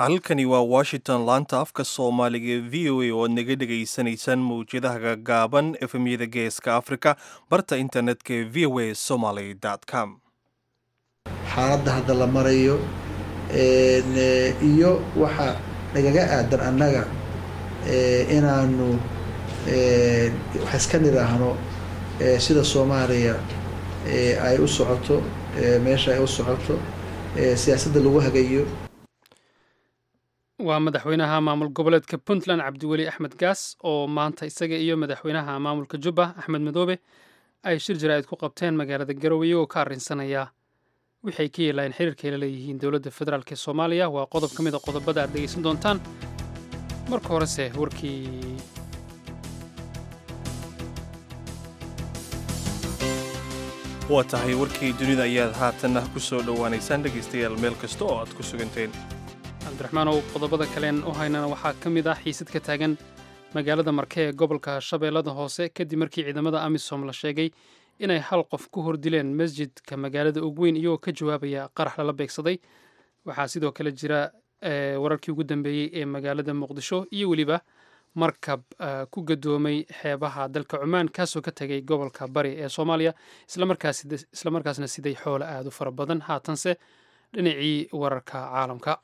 halkani waa washington laanta afka soomaaliga v o a oo aad naga dhegaysanaysaan mawjadaha gagaaban efemyada geeska africa barta internetka ee v o a somaly com xaaladda hadda la marayo iyo waxa nagaga aadan annaga inaanu wax iska nidhaahno sida soomaaliya ay u socoto meesha ay u socoto siyaasadda lagu hagayo waa madaxweynaha maamul goboleedka puntland cabdiweli axmed gaas oo maanta isaga iyo madaxweynaha maamulka jubba axmed madoobe ay shir jaraa'id ku qabteen magaalada garowe iyagoo ka arrinsanaya wixay ka yeelaayeen xiriirkay la leeyihiin dowladda federaalk ee soomaaliya waa qodob ka mid a qodobada aad dhegaysan doontaan marka horese warkii waa tahay warkii dunida ayaad haatanna ku soo dhowaanaysaan dhegaystayaal meel kasta oo aad ku suganteen cabdiraxmaan ow qodobada kaleen u haynana waxaa ka mid ah xiisad ka taagan magaalada marke ee gobolka shabeellada hoose kadib markii ciidamada amisom la sheegay inay hal qof ku hordileen masjidka magaalada ogweyn iyagoo ka jawaabaya qarax lala beegsaday waxaa sidoo kale jira wararkii ugu dambeeyey ee magaalada muqdisho iyo weliba markab ku gadoomay xeebaha dalka cumaan kaasoo ka tegay gobolka bari ee soomaaliya islamarkaasna siday xoolo aad u fara badan haatanse dhinacii wararka caalamka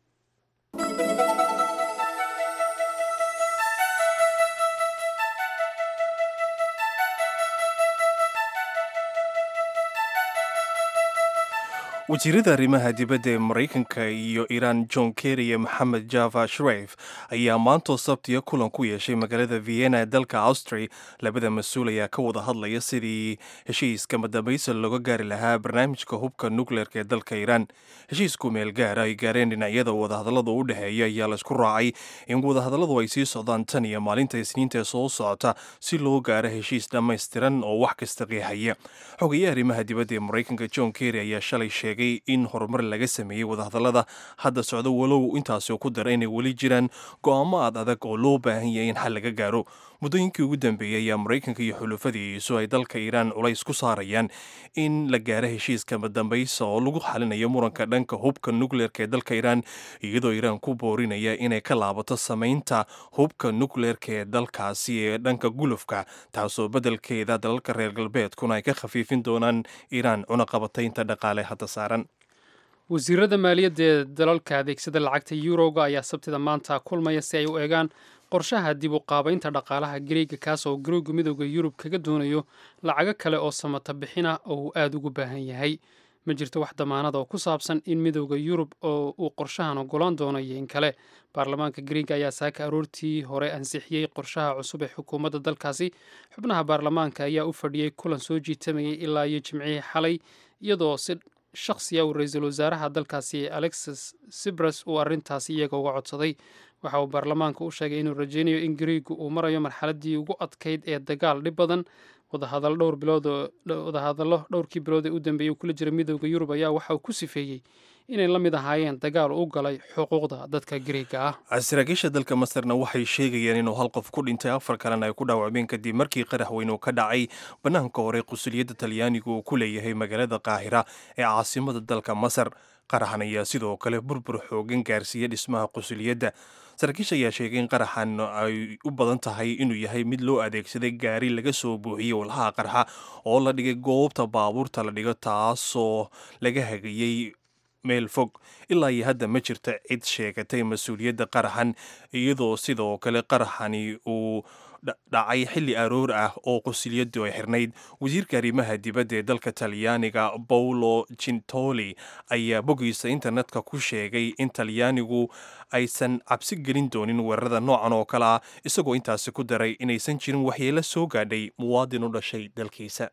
wasiirada arrimaha dibadda ee maraykanka iyo iiraan john kerry iyo maxamed java shreif ayaa maantoo sabtiya kulan ku yeeshay magaalada vienna ee dalka austria labada mas-uul ayaa ka wada hadlaya sidii heshiiska madambaysa looga gaari lahaa barnaamijka hubka nukleerka ee dalka iiraan heshiisku meel gaara ay gaareen dhinacyada wadahadallada u dhexeeya ayaa laysku raacay in wadahadalladu ay sii socdaan tan iyo maalinta isniinta ee soo socota si loo gaaro heshiis dhammaystiran oo wax kasta qiixaya xogayaha arrimaha dibadda ee maraykanka john kerry ayaa shalay sheegay in horumar laga sameeyey wadahadallada hadda socdo walow intaasoo ku dara inay weli jiraan go'aamo aad adag oo loo baahan yahay in xal laga gaaro muddooyinkii ugu dambeeyey ayaa maraykanka iyo xulufadiisu ay dalka iiraan culays ku saarayaan in la gaaro heshiiska madambaysa oo lagu xalinayo muranka dhanka hubka nukleerka ee dalka iiraan iyadoo iiraan ku boorinaya inay ka laabato samaynta hubka nukleerka ee dalkaasi ee dhanka gulufka taasoo beddelkeeda dalalka reer galbeedkuna ay ka khafiifin doonaan iiraan cunaqabataynta dhaqaale hadda saaran wasiirada maaliyadda ee dalalka adeegsada lacagta yuroga ayaa sabtida maanta kulmaya si ay u eegaan qorshaha dib u qaabaynta dhaqaalaha gariega kaas oo garooga midooda yurub kaga doonayo lacago kale oo samata bixina oo uu aada ugu baahan yahay ma jirto wax damaanada oo ku saabsan in midooda yurub oo uu qorshahan ogolaan doono iyo in kale baarlamaanka gariega ayaa saaka aroortii hore ansixiyey qorshaha cusub ee xukuumadda dalkaasi xubnaha baarlamaanka ayaa u fadhiyey kulan soo jiitamayay ilaa iyo jimcihii xalay iyadoo si shakhsiya uu ra-iisul wasaaraha dalkaasi alexis sibras uu arrintaasi iyaga uga codsaday waxa uu baarlamaanka u sheegay inuu rajeynayo in gariigu uu marayo marxaladdii ugu adkayd ee dagaal dhib badan wadahadal dhowr bilood wadahadallo dhowrkii bilood ee u dambeeyey uu kula jira midooda yurub ayaa waxa uu ku sifeeyey inay la mid ahaayeen dagaal u galay xuquuqda dadka gariega ah saraakiisha dalka masarna waxay sheegayeen inuu hal qof ku dhintay afar kalena ay ku dhaawacmeen kadib markii qarax weyn uu ka dhacay bannaanka hore qusuliyadda talyaanigu uu ku leeyahay magaalada qaahira ee caasimada dalka masar qaraxan ayaa sidoo kale burbur xoogan gaarsiiya dhismaha qusuliyadda saraakiisha ayaa sheegay in qaraxan ay u badan tahay inuu yahay mid loo adeegsaday gaari laga soo buuxiyey walhaha qarxa oo la dhigay goobta baabuurta la dhigo taasoo laga hagayey meel fog ilaa iyo hadda ma jirta cid sheegatay mas-uuliyadda qaraxan iyadoo sidoo kale qaraxani uu dhacay xilli aroor ah oo qusuliyadu ay xirnayd wasiirka arrimaha dibadda ee dalka talyaaniga paulo gintoli ayaa boggiisa internetka ku sheegay in talyaanigu aysan cabsi gelin doonin weerarada noocan oo kale ah isagoo intaasi ku daray inaysan jirin waxyeelo soo gaadhay muwaadin u dhashay dalkiisa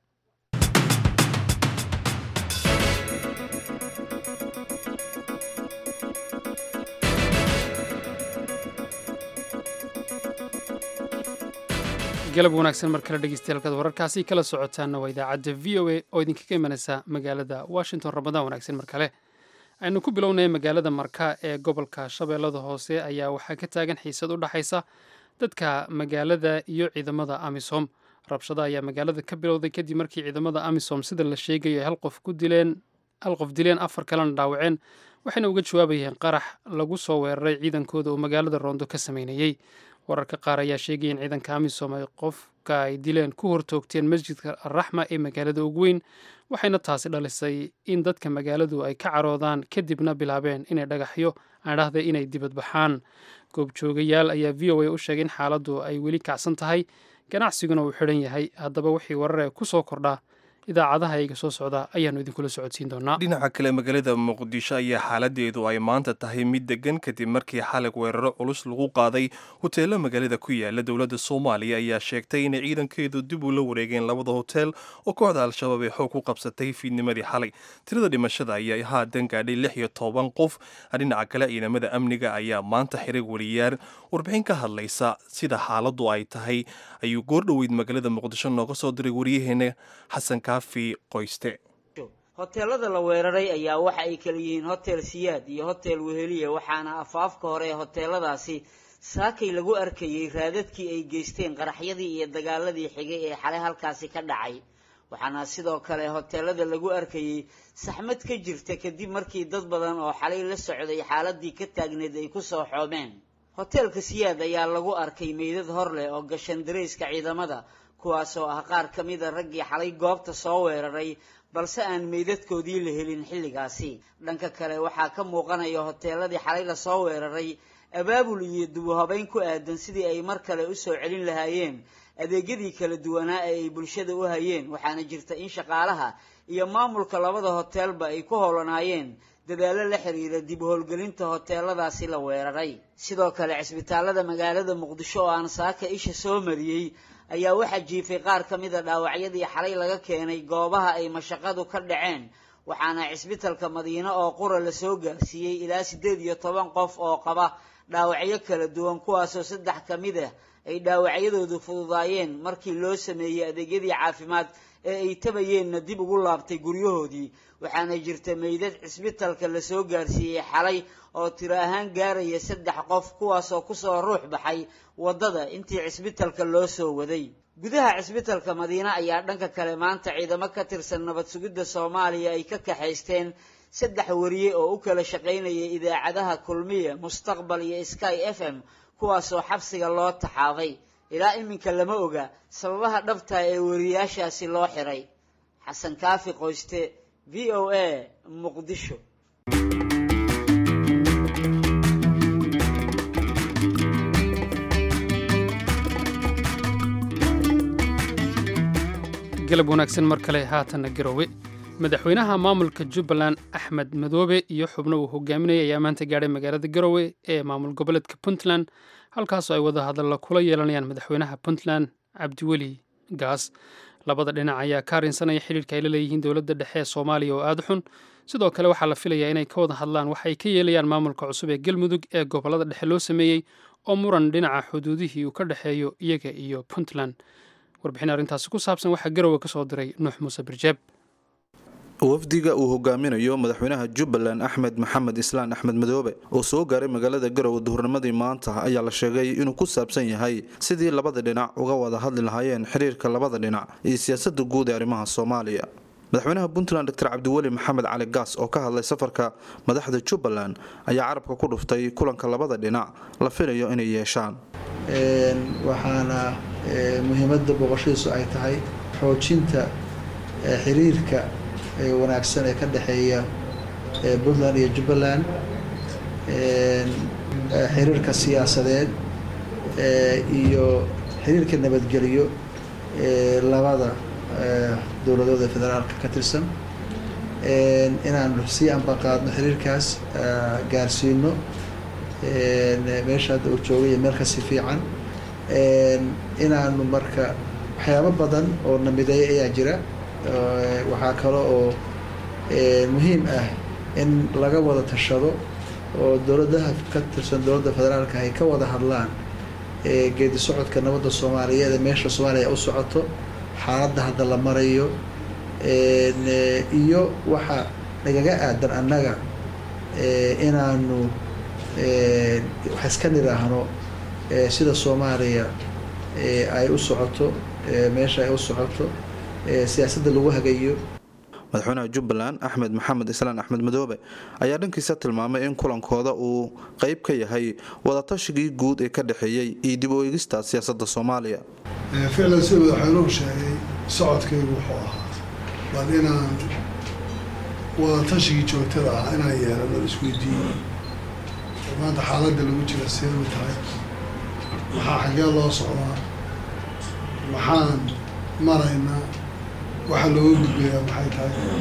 galab wanaagsan mar kale dhegeystayaal wararkaasi kala socotaana waa idaacadda v o a oo idinkaga imanaysa magaalada washington ramadaan wanaagsan mar kale aynu ku bilownay magaalada marka ee gobolka shabeellada hoose ayaa waxaa ka taagan xiisad u dhaxaysa dadka magaalada iyo ciidamada amisom rabshada ayaa magaalada ka bilowday kadib markii ciidamada amisom sida la sheegayo ay hal qof ku dileen hal qof dileen afar kalena dhaawaceen waxayna uga jawaabayeen qarax lagu soo weeraray ciidankooda oo magaalada roondo ka sameynayey wararka qaar ayaa sheegaya in ciidanka amisom ay qofka ay dileen ku hortoogteen masjidka alraxma ee magaalada ugu weyn waxayna taasi dhalisay in dadka magaaladu ay ka caroodaan kadibna bilaabeen inay dhagaxyo aadhahda inay dibadbaxaan goobjoogayaal ayaa v o a u sheegay in xaaladdu ay weli kacsan tahay ganacsiguna uu xidhan yahay haddaba wixii warare ku soo kordhaa idaacadaha iga soo socda ayaannu idinkula socodsiin doonaa dhinaca kale magaalada muqdisho ayaa xaaladeedu ay maanta tahay mid degan kadib markii xalig weeraro culus lagu qaaday hoteelo magaalada ku yaala dowladda soomaaliya ayaa sheegtay inay ciidankeedu dib ula wareegeen labada hotel oo kooxda al-shabaab ee xoog ku qabsatay fiidnimadii xalay tirada dhimashada ayaa haatan gaadhay lix iyo toban qof dhinaca kale ciidamada amniga ayaa maanta xiray wariyaar warbixin ka hadlaysa sida xaaladdu ay tahay ayuu goordhoweyd magaalada muqdisho nooga soo diray waryaheena xasan kaafi qoyste hoteelada la weeraray ayaa waxa ay kala yihiin hotel siyaad iyo hotel weheliya waxaana afaafka hore ee hoteeladaasi saakay lagu arkayey raadadkii ay geysteen qaraxyadii iyo dagaaladii xigay ee xalay halkaasi ka dhacay waxaana sidoo kale hoteelada lagu arkayey saxmad ka jirta kadib markii dad badan oo xalay la socday xaaladii ka taagneed ay ku soo xoomeen hoteelka siyaad ayaa lagu arkay meydad hor leh oo gashan darayska ciidamada kuwaasoo ah qaar ka mida raggii xalay goobta soo weeraray balse aan meydadkoodii la helin xilligaasi dhanka kale waxaa ka muuqanaya hoteeladii xalay lasoo weeraray abaabul iyo dubuhabeyn ku aadan sidii ay mar kale usoo celin lahaayeen adeegyadii kala duwanaa ee ay bulshada u hayeen waxaana jirta in shaqaalaha iyo maamulka labada hoteelba ay ku howlanaayeen dadaallo la xiriira dib howlgelinta hoteeladaasi la weeraray sidoo kale cisbitaalada magaalada muqdisho oo aan saaka isha soo mariyey ayaa waxaa jiifay qaar ka mida dhaawacyadii xalay laga keenay goobaha ay mashaqadu ka dhaceen waxaana cisbitalka madiine oo qura lasoo gaarsiiyey ilaa siddeed iyo toban qof oo qaba dhaawacyo kala duwan kuwaasoo saddex ka mid ah ay dhaawacyadoodu fududaayeen markii loo sameeyey adeegyadii caafimaad ee ay tabayeenna dib ugu laabtay guryahoodii waxaana jirta meydad cisbitalka lasoo gaarsiiyey xalay oo tiro ahaan gaaraya saddex qof kuwaasoo kusoo ruux baxay waddada intii cisbitalka loo soo waday gudaha cisbitalka madiine ayaa dhanka kale maanta ciidamo ka tirsan nabad sugidda soomaaliya ay ka kaxaysteen saddex wariye oo u kala shaqaynayay idaacadaha kulmiya mustaqbal iyo sky f m kuwaasoo xabsiga loo taxaabay ilaa iminka lama oga sababaha dhabtaa ee wariyaashaasi loo xiray xasan kaafi qoyste v o a muqdisho galab wanaagsan mar kale haatanna garowe madaxweynaha maamulka jubbaland axmed madoobe iyo xubno uu hogaaminayay ayaa maanta gaadhay magaalada garowe ee maamul goboleedka puntland halkaasoo ay wada hadalla kula yeelanayaan madaxweynaha puntland cabdiweli gaas labada dhinac ayaa ka arrinsanaya xidhiirka ay la leeyihiin dowladda dhexe ee soomaaliya oo aada xun sidoo kale waxaa la filayaa inay ka wada hadlaan waxa ay ka yeelayaan maamulka cusub ee galmudug ee gobollada dhexe loo sameeyey oo muran dhinaca xuduudihii uu ka dhexeeyo iyaga iyo puntland warbixin arrintaasi ku saabsan waxaa garowe ka soo diray nuux muuse birjeeb wafdiga uu hogaaminayo madaxweynaha jubbaland axmed maxamed islaan axmed madoobe oo soo gaaray magaalada garowe duhurnimadii maanta ayaa la sheegay inuu ku saabsan yahay sidii labada dhinac uga wada hadli lahaayeen xiriirka labada dhinac iyo siyaasada guud ee arrimaha soomaaliya madaxweynaha puntland doctor cabdiweli maxamed cali gaas oo ka hadlay safarka madaxda jubbaland ayaa carabka ku dhuftay kulanka labada dhinac la filayo inay yeeshaan waxaana muhiimadda booqashadiisu ay tahay xoojinta xiriirka wanaagsan ee ka dhexeeya puntland iyo jubbaland xiriirka siyaasadeed iyo xiriirka nabadgelyo labada dowladood ee federaalka ka tirsan inaanu sii ambaqaadno xiriirkaas gaarsiino meesha hadda uu joogay meel kasi fiican inaanu marka waxyaabo badan oo namideeya ayaa jira waxaa kale oo muhiim ah in laga wada tashado oo dowladaha ka tirsan dowladda federaalka ay ka wada hadlaan geedi socodka nabadda soomaaliyeed ee meesha soomaaliya u socoto xaaladda hadda la marayo iyo waxa nagaga aadan annaga inaanu wax iska nidhaahno sida soomaaliya ay u socoto meesha ay u socoto siyaasadda lagu hagayo madaxweynaha jubbaland axmed maxamed islaan axmed madoobe ayaa dhankiisa tilmaamay in kulankooda uu qeyb ka yahay wadatashigai guud ee ka dhexeeyey iyo dib u eegista siyaasadda soomaaliya ficlan sida madaxweynuhu sheegay socodkaygu wuxuu ahaa bal inaan wadatashigii joogtada ah inaan yeelano isweydiiyo maanta xaaladda lagu jira seedu tahay maxaa xaggee loo socdaa maxaan maraynaa waxa looga gudbayaa maxay tahay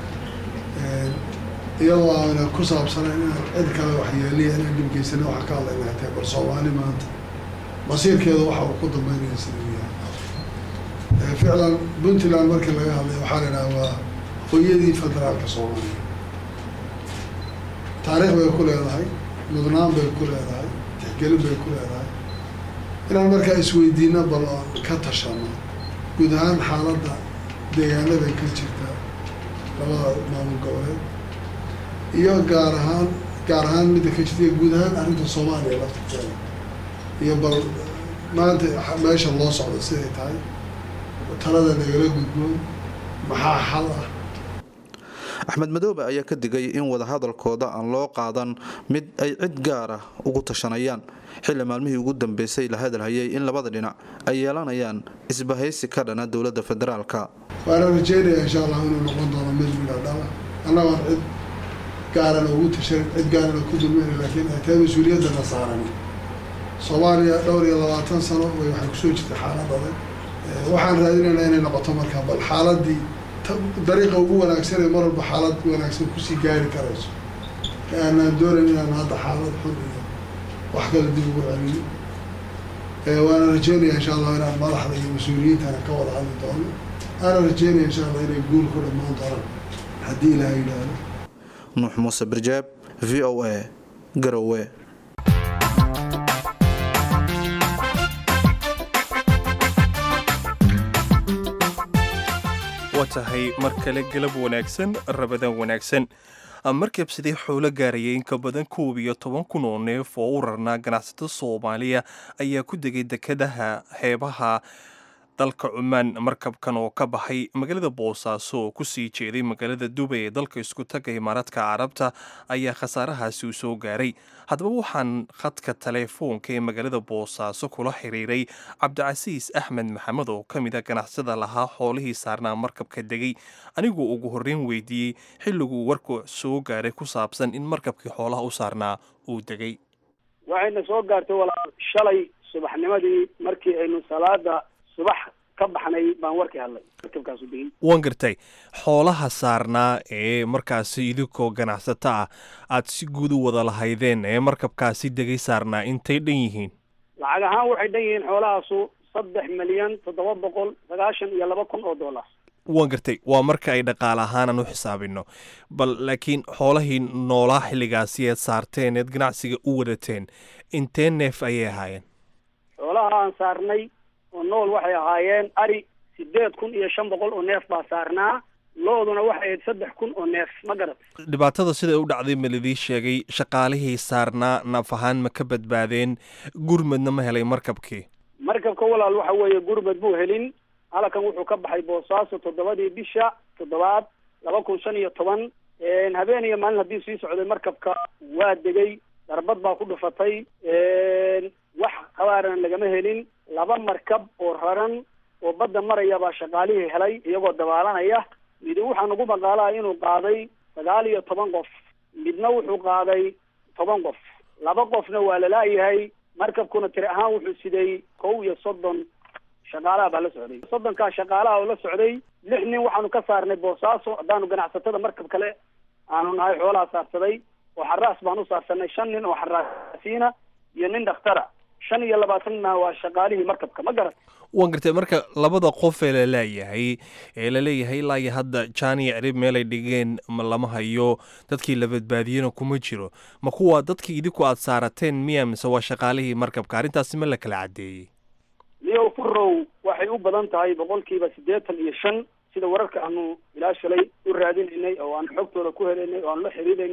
iyadoo aana ku saabsanayn inaan cid kale waxyeeliya inaan dhibgeysana waxaa ka hadlayna tahay bal soomaali maanta masiirkeeda waxa uu ku dambeynaya sida uu yahay ficlan puntland markii laga hadlay waxaa la idhaha waa hooyadii federaalka soomaaliya taariikh bay ku leedahay mudnaan bay ku leedahay tixgelin bay ku leedahay inaan markaa isweydiino bal oon ka tashano guud ahaan xaaladda deegaanada ka jirta labada maamul goboleed iyo gaar ahaan gaar ahaan midda ka jirta iyo guud ahaan arrinta soomaaliya laftirkeeda iyo bal maanta meesha loo socdo siday tahay talada nagala gudboon maxaa xal ah axmed madoobe ayaa ka digay in wadahadalkooda aan loo qaadan mid ay cid gaar ah ugu tashanayaan xilli maalmihii ugu dambeysay la hadalhayay in labada dhinac ay yeelanayaan isbahaysi ka dhana dowladda federaalka waana rajeynaya insha allah inuu noqon doono mid midha dhala annagoon cid gaarana ugu tashanin cid gaarana ku dulmayna laakiin ay tahay mas-uuliyaddana saaran soomaaliya dhowr iyo labaatan sano way waxay kusoo jirtay xaalad adag waxaan raadinaynaa inay noqoto markaa bal xaaladii dariiqa ugu wanaagsan ee mar walba xaalad wanaagsan kusii gaari karayso aanaan doonayn inaan hadda xaalad xun iyo wax kale dib ugu celino waana rajeynaya insha allah inaan madaxda iyo mas-uuliyiintana ka wada hadli doono aana rajeynaya insha allah inay guul ku dhammaan doonaan haddii ilaha yidhaahdo nuux muuse birjaab v o a garowe waa tahay mar kale galab wanaagsan rabadaan wanaagsan markabsadii xoolo gaarayay in ka badan koob iyo toban kun oo neef oo u rarnaa ganacsatada soomaaliya ayaa ku degay dekadaha xeebaha dalka cumaan markabkan oo ka baxay magaalada boosaaso oo kusii jeeday magaalada dubay ee dalka isku taga imaaraadka carabta ayaa khasaarahaasi u soo gaaray haddaba waxaan khadka teleefoonka ee magaalada boosaaso kula xiriiray cabdicasiis axmed maxamed oo ka mid a ganacsada lahaa xoolihii saarnaa markabka degay aniguu ugu horreyn weydiiyey xilliguu warku soo gaaray ku saabsan in markabkii xoolaha u saarnaa uu degay waxayna soo gaartay walaal shalay subaxnimadii markii aynu salaada subax ka baxnay baan warkii hadlay markabkaasu degay waan gartay xoolaha saarnaa ee markaasi idinkoo ganacsato ah aad si guud u wada lahaydeen ee markabkaasi degay saarnaa intay dhan yihiin lacag ahaan waxay dhan yihiin xoolahaasu saddex milyan toddoba boqol sagaashan iyo laba kun oo dollar waan gartay waa marka ay dhaqaale ahaanan u xisaabino bal laakiin xoolahii noolaa xilligaasi eed saarteen eed ganacsiga u wadateen intee neef ayay ahaayeen xoolaha aan saarnay oo nool waxay ahaayeen ari sideed kun iyo shan boqol oo neef baa saarnaa looduna waxay ahayd saddex kun oo neef ma garat dhibaatada siday u dhacday ma lidii sheegay shaqaalihii saarnaa naf ahaan ma ka badbaadeen gurmadna ma helay markabkii markabka walaal waxa weeye gurmad buu helin halkan wuxuu ka baxay boosaaso toddobadii bisha toddobaad laba kun shan iyo toban habeen iyo maalin haddii sii socday markabka waa degay darbad baa ku dhufatay wax qabaarana lagama helin laba markab oo raran oo badda maraya baa shaqaalihii helay iyagoo dabaalanaya midi waxaa nagu maqaalaa inuu qaaday sagaal iyo toban qof midna wuxuu qaaday toban qof laba qofna waa lalaayahay markabkuna tiri ahaan wuxuu siday kow iyo soddon shaqaalaha baa la socday soddonkaa shaqaalaha oo la socday lix nin waxaanu ka saarnay boosaaso haddaanu ganacsatada markab kale aanu nahay xoolaha saarsaday oo xaraas baan u saarsanay shan nin oo xaraasiina iyo nin dhakhtara shan iyo labaatanna waa shaqaalihii markabka ma garat waan gartay marka labada qof ee la laayahay ee la leeyahay ilaa iyo hadda jaaniya cirib meelay dhigeen ma lama hayo dadkii la badbaadiyena kuma jiro ma kuwa dadkii idinku aad saarateen miya mise waa shaqaalihii markabka arrintaasi ma la kala caddeeyey niyow furow waxay u badan tahay boqolkiiba siddeetan iyo shan sida wararka aanu ilaa shalay u raadinaynay oo aan xogtooda ku helaynay oo aan la xiriiraynay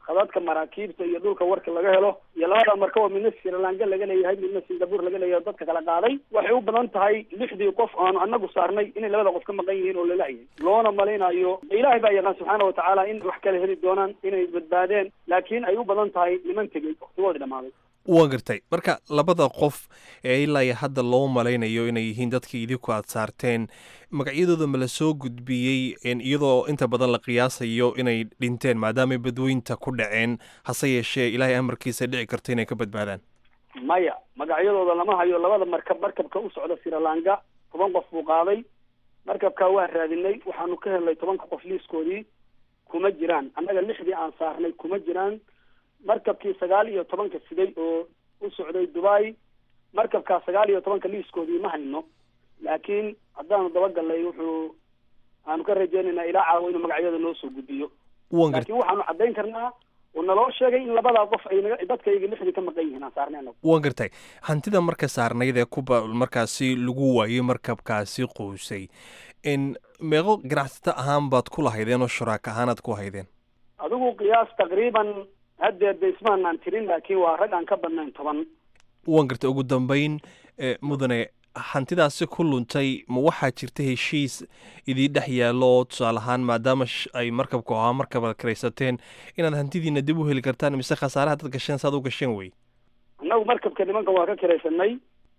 khadadka maraakiibta iyo dhulka warka laga helo iyo labada markaba midna srilanka laga leeyahay midna singapore laga leeyahay dadka kala qaaday waxay u badan tahay lixdii qof aanu anagu saarnay inay labada qof ka maqan yihiin oo lalaayay loona malaynayo ilaahay baa yaqaan subxaana watacaala in wax kala heli doonaan inay badbaadeen laakiin ay u badan tahay niman tegey waqtigoodii dhamaaday waa gartay marka labada qof ee ilaa iyo hadda loo malaynayo inay yihiin dadkii idinku aad saarteen magacyadooda ma la soo gudbiyey iyadoo inta badan la qiyaasayo inay dhinteen maadaamay badweynta ku dhaceen hase yeeshee ilaahay amarkiisa dhici karta inay ka badbaadaan maya magacyadooda lama hayo labada markab markabka u socda srilanka toban qof buu qaaday markabkaa waan raadinay waxaanu ka helnay tobanka qof liiskoodii kuma jiraan annaga lixdii aan saarnay kuma jiraan markabkii sagaal iyo tobanka siday oo u socday dubai markabkaa sagaal iyo tobanka liiskoodii ma hayno laakiin haddaanu dabagalnay wuxuu aanu ka rajeynaynaa ilaa caawa inuu magacyada noo soo gudbiyo laakiin waxaanu caddayn karnaa oo naloo sheegay in labadaa qof ay naga dadkayga lixdii ka maqan yihiin aan saarnay anagu waan gartay hantida marka saarnayd ee kuba markaasi lagu waayey markabkaasi quusay in meeqo ganacsato ahaan baad ku lahaydeen oo shuraaka ahaanaad ku haydeen adigu qiyaas taqriiban haddeer de ismaanaan tirin laakiin waa rag aan ka badnayn toban waan gartay ugu dambeyn mudane hantidaasi ku luntay ma waxaa jirta heshiis idii dhex yaallo oo tusaale ahaan maadaama ay markabku ahaa markabaad karaysateen inaad hantidiina dib u heli kartaan mise khasaaraha dad gasheen saad u gasheen wey annagu markabka nimankan waa ka karaysanay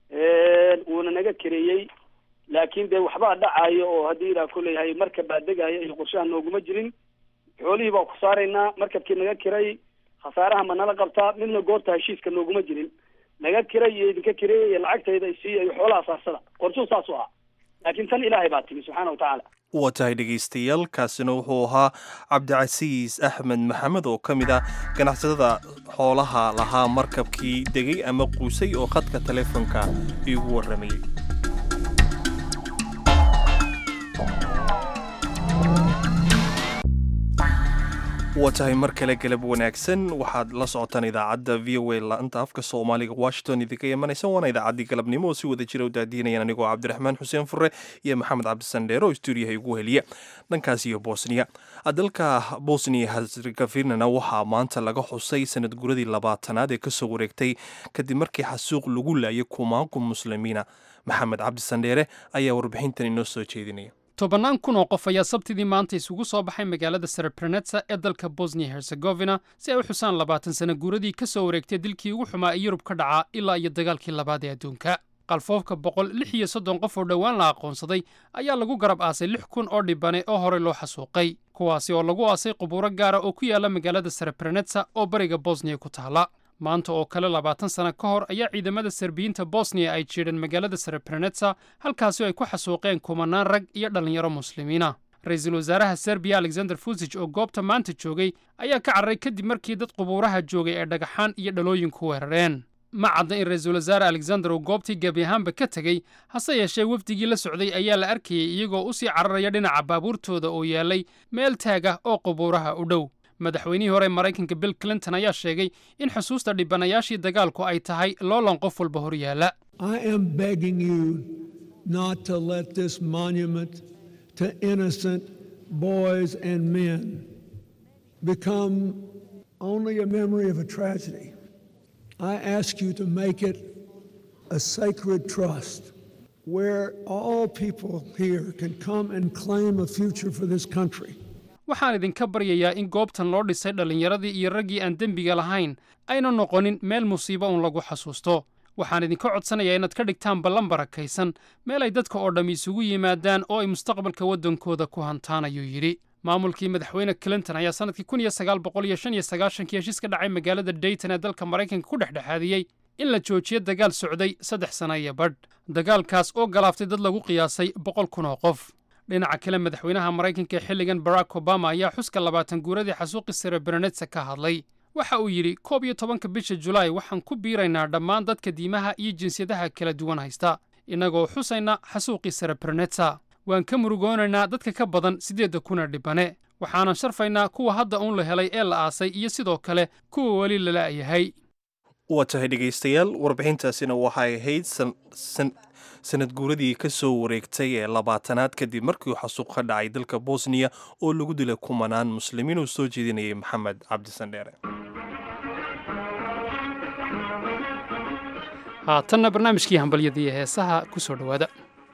wuuna naga kareeyey laakiin dee waxbaa dhacayo oo haddii ilaa kuleeyahay markab baa degaya iyo qorshaha nooguma jirin xoolihii baa ku saaraynaa markabkii naga kiray khasaaraha ma nala qabtaa midna goorta heshiiska nooguma jirin naga kiray iyo idinka kireey iyo lacagtayda isiiya iyo xoolaha saarsada qorshuu saas u ah laakiin tan ilaahay baa timi subxaana wa tacaala waa tahay dhegaystayaal kaasina wuxuu ahaa cabdicasiis axmed maxamed oo ka mid ah ganacsatada xoolaha lahaa markabkii degay ama quusay oo khadka taleefonka iigu warramayay waa tahay mar kale galab wanaagsan waxaad la socotaan idaacadda v o a laanta afka soomaaliga washington idinka imanaysa waana idaacaddii galabnimo oo si wada jira u daadiinayaan anigoo cabdiraxmaan xuseen fure iyo maxamed cabdisandheer oo stuudiyaha igu heliya dhankaas iyo bosniya dalka bosniya herzegovinana waxaa maanta laga xusay sanad guradii labaatanaad ee kasoo wareegtay kadib markii xasuuq lagu laayay kumaanku muslimiina maxamed cabdisandheere ayaa warbixintan inoo soo jeedinaya tobannaan kun oo qof ayaa sabtidii maanta isugu soo baxay magaalada serebrenetsa ee dalka bosnia herzegovina si ay u xusaan labaatan sana guuradii ka soo wareegtay dilkii ugu xumaa ee yurub ka dhacaa ilaa iyo dagaalkii labaad ee adduunka qalfoofka boqol lix iyo soddon qof oo dhowaan la aqoonsaday ayaa lagu garab aasay lix kun oo dhibane oo horey loo xasuuqay kuwaasi oo lagu aasay qubuuro gaara oo ku yaala magaalada serebrenetsa oo bariga bosniya ku taala maanta oo kale labaatan sana ka hor ayaa ciidamada serbiyiinta bosniya ay jiidheen magaalada serebrenetsa halkaasi oo ay ku xasuuqeen kumanaan rag iyo dhallinyaro muslimiina ra-iisul wasaaraha serbiya alexander fusij oo goobta maanta joogay ayaa ka carray kadib markii dad qubuuraha joogay ay dhagaxaan iyo dhalooyin ku weerareen ma cadda in ra-iisul wasaare alexander uu goobtii gebi ahaanba ka tegey hase yeeshee wafdigii la socday ayaa la arkayey iyagoo u sii cararaya dhinaca baabuurtooda oo yaallay meel taag ah oo qubuuraha u dhow madaxweynihii hore maraykanka bill clinton ayaa sheegay in xusuusta dhibanayaashii dagaalku ay tahay loolan qof walba hor yaalla where all people here can come and claim a future for this country. waxaan idinka baryayaa in goobtan loo dhisay dhallinyaradii iyo raggii aan dembiga lahayn ayna noqonin meel musiibo uun lagu xasuusto waxaan idinka codsanayaa inaad ka dhigtaan ballan barakaysan meel ay dadka oo dhammi isugu yimaadaan oo ay mustaqbalka waddankooda ku hantaan ayuu yidhi maamulkii madaxweyne clinton ayaa sannadkii kun iyo sagaal boqol iyo shan iyo sagaashankii heshiis ka dhacay magaalada dayton ee dalka maraykanka ku dhexdhexaadiyey in la joojiyo dagaal socday saddex sana iyo badh dagaalkaas oo galaaftay dad lagu qiyaasay boqol kun oo qof dhinaca kale madaxweynaha maraykanka ee xilligan barack obama ayaa xuska labaatan guuradii xasuuqi serebrenetsa ka hadlay waxa uu yidhi koob iyo tobanka bisha julaay waxaan ku biiraynaa dhammaan dadka diimaha iyo jinsiyadaha kala duwan haysta innagoo xusayna xasuuqii serebrenetsa waan ka murugoonaynaa dadka ka badan siddeedda kuna dhibane waxaanan sharfaynaa kuwa hadda uun la helay ee la aasay iyo sidoo kale kuwa weli lala'yahay waa tahay dhegaystayaal warbixintaasina waxay ahayd sanad guuradii ka soo wareegtay ee labaatanaad kadib markii uu xasuuq ka dhacay dalka bosniya oo lagu dilay kumanaan muslimiin uu soo jeedinayay maxamed cabdisandheere haatanna barnaamijkii hambalyadii heesaha ku soo dhowaada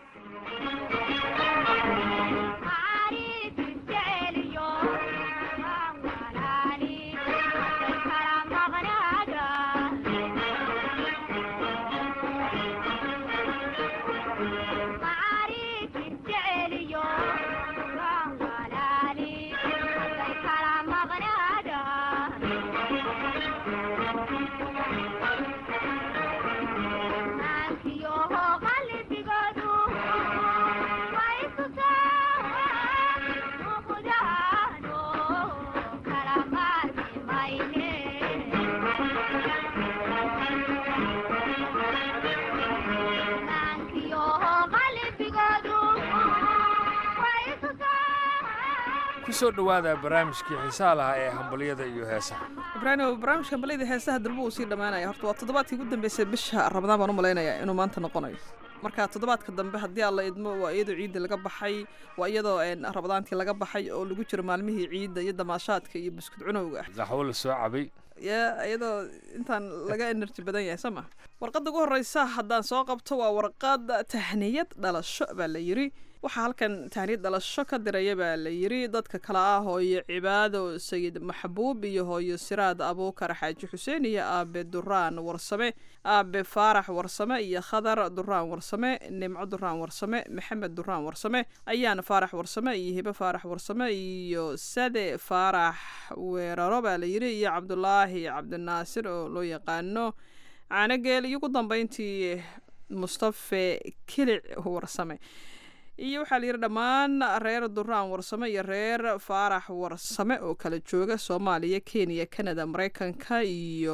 kusoo dhowaada barnaamijkii xiisaha lahaa ee hambalyada iyo heesaha ibraahimo barnaamijka hambalyada heesaha durba uu sii dhammaanaya horta waa toddobaadkii ugu dambeysay bisha ramadaan baan u malaynayaa inuu maanta noqonayo marka toddobaadka dambe haddii alla idmo waa iyadoo ciidda laga baxay waa iyadoo ramadaantii laga baxay oo lagu jiro maalmihii ciidda iyo damaashaadka iyo buskud cunowga daxwo la soo cabay ya iyadoo intaan laga enerji badan yahay soo ma warqadda ugu horreysa haddaan soo qabto waa warqad tahniyad dhalasho baa la yidhi waxaa halkan tahniyad dhalasho ka diraya baa la yidhi dadka kale ah hooyo cibaado sayid maxbuub iyo hooyo siraad abuukar xaaji xuseen iyo aabe duraan warsame aabe faarax warsame iyo khadar duraan warsame nimco duraan warsame maxamed duraan warsame ayaan faarax warsame iyo hibe faarax warsame iyo sade faarax weeraro baa la yidhi iyo cabdulaahi cabdinaasir oo loo yaqaano caanogeel iyo ugu dambeyntii mustafe kilic warsame iyo waxaa la yidhi dhammaan reer duraan warsame iyo reer faarax warsame oo kala jooga soomaaliya kenya canada mareykanka iyo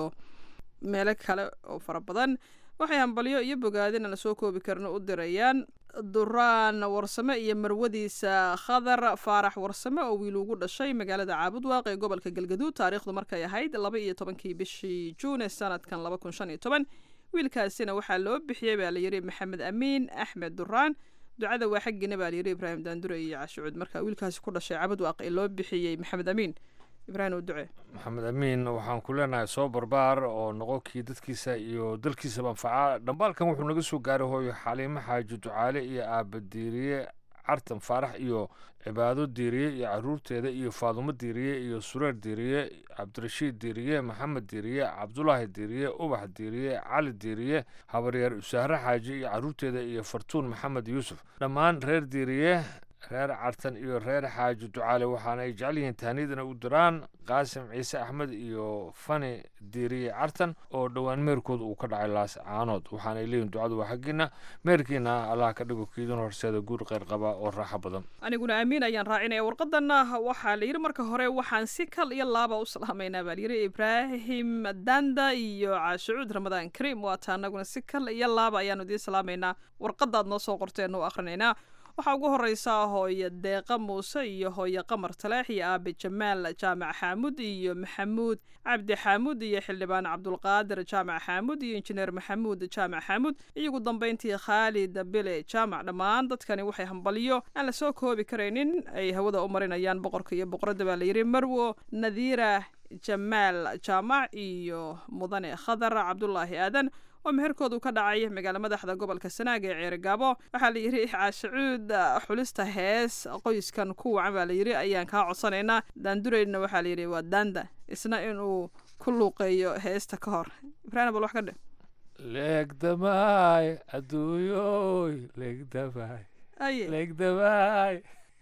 meelo kale oo fara badan waxay hambalyo iyo bogaadin aan lasoo koobi karin u dirayaan duraan warsame iyo marwadiisa khadar faarax warsame oo wiil ugu dhashay magaalada caabudwaaq ee gobolka galgaduud taariikhdu markay ahayd laba iyo tobankii bishii juun ee sanadkan laba kun shan iyo toban wiilkaasina waxaa loo bixiyey baa layidhi maxamed amiin axmed duraan ducada waa xaggiina baa layidhi ibraahim daandure iyo cashucuud marka wiilkaasi ku dhashay caabudwaaq ee loo bixiyey maxamed amiin ibraahim u ducee maxamed amiin waxaan ku leenahay soo barbaar oo noqo kii dadkiisa iyo dalkiisaba anfaca dhambaalkan wuxuu naga soo gaaray hooyo xaliimo xaaji ducaale iyo aaba diiriye cartan faarax iyo cibaado diiriye iyo caruurteeda iyo faadumo diiriye iyo sureer diiriye cabdirashiid diiriye maxamed diiriye cabdulaahi diiriye ubax diiriye cali diiriye habaryaer usaare xaaji iyo caruurteeda iyo fartuun maxamed yuusuf dhammaan reer diiriye reer cartan iyo reer xaaji ducaale waxaana ay jecel yihiin tahniyadana u diraan qaasim ciise axmed iyo fani diiriye cartan oo dhowaan meerkooda uu ka dhacay laas caanood waxaana ay leeyihin ducadu waa xaggiina meerkiina allah ka dhigo kiidin horseeda guur qayr qaba oo raaxo badan aniguna amiin ayaan raacinaya warqadana waxaa la yidhi marka hore waxaan si kal iyo laaba u salaamaynaa baa layidhi ibraahim danda iyo caashucuud ramadaan kariim waata anaguna si kal iyo laaba ayaanu idiin salaamaynaa warqadaad noo soo qorteen u akhrinaynaa waxaa ugu horeysaa hooyo deeqa muuse iyo hooyo qamar taleex iyo aabe jamaal jaamac xaamud iyo maxamuud cabdi xaamud iyo xildhibaan cabdulqaadir jaamac xaamud iyo injineer maxamuud jaamac xaamud iyo ugu dambeyntii khaalid bile jaamac dhammaan dadkani waxay hambalyo aan lasoo koobi karaynin ay hawada u marinayaan boqorka iyo boqoradda baa layidhi marwo nadiira jamaal jaamac iyo mudane khadar cabdulaahi aadan oo meherkoodu ka dhacay magaalo madaxda gobolka sanaag ee ceerigaabo waxaa la yidhi caashacuud xulista hees qoyskan ku wacan baa layidhi ayaan kaa codsanaynaa daandureyna waxaa layidhi waa daanda isna inuu ku luuqeeyo heesta ka hor ibraahim bal wax ka dhe leegdamaay adduunyoy leegdamaay aye leegdamaay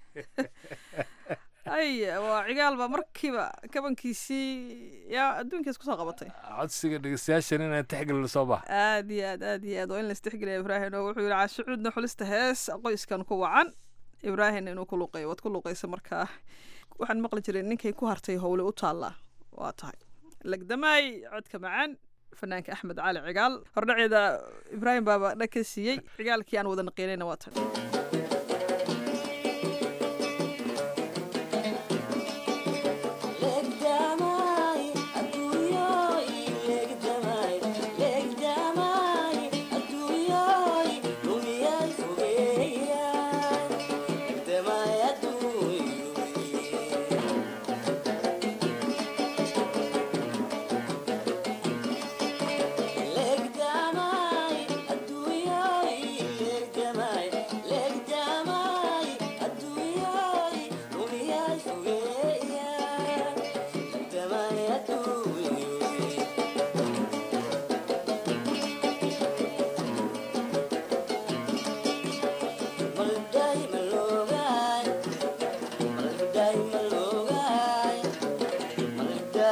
ay waa cigaalba markiiba kabankiisii yaa adduunkiis kusoo qabatay codsiga dhegeystayaashan inaan tixgelino soo bax aad iyo aad aad iyo aad waa in la istixgeliya ibraahim oo wuxuu yidhi caashacuudna xulista hees qoyskan ku wacan ibraahim inuu ku luuqeeyo waad ku luuqeysa markaa waxaan maqli jiray ninkay ku hartay howle u taallaa waa tahay legdamaay codka macaan fanaanka axmed cali cigaal hordhaceeda ibraahim baaba dhag ka siiyey cigaalkii aan wada naqiinayna waa tan Legdamay, legdamay, adduunyoy, lumiyay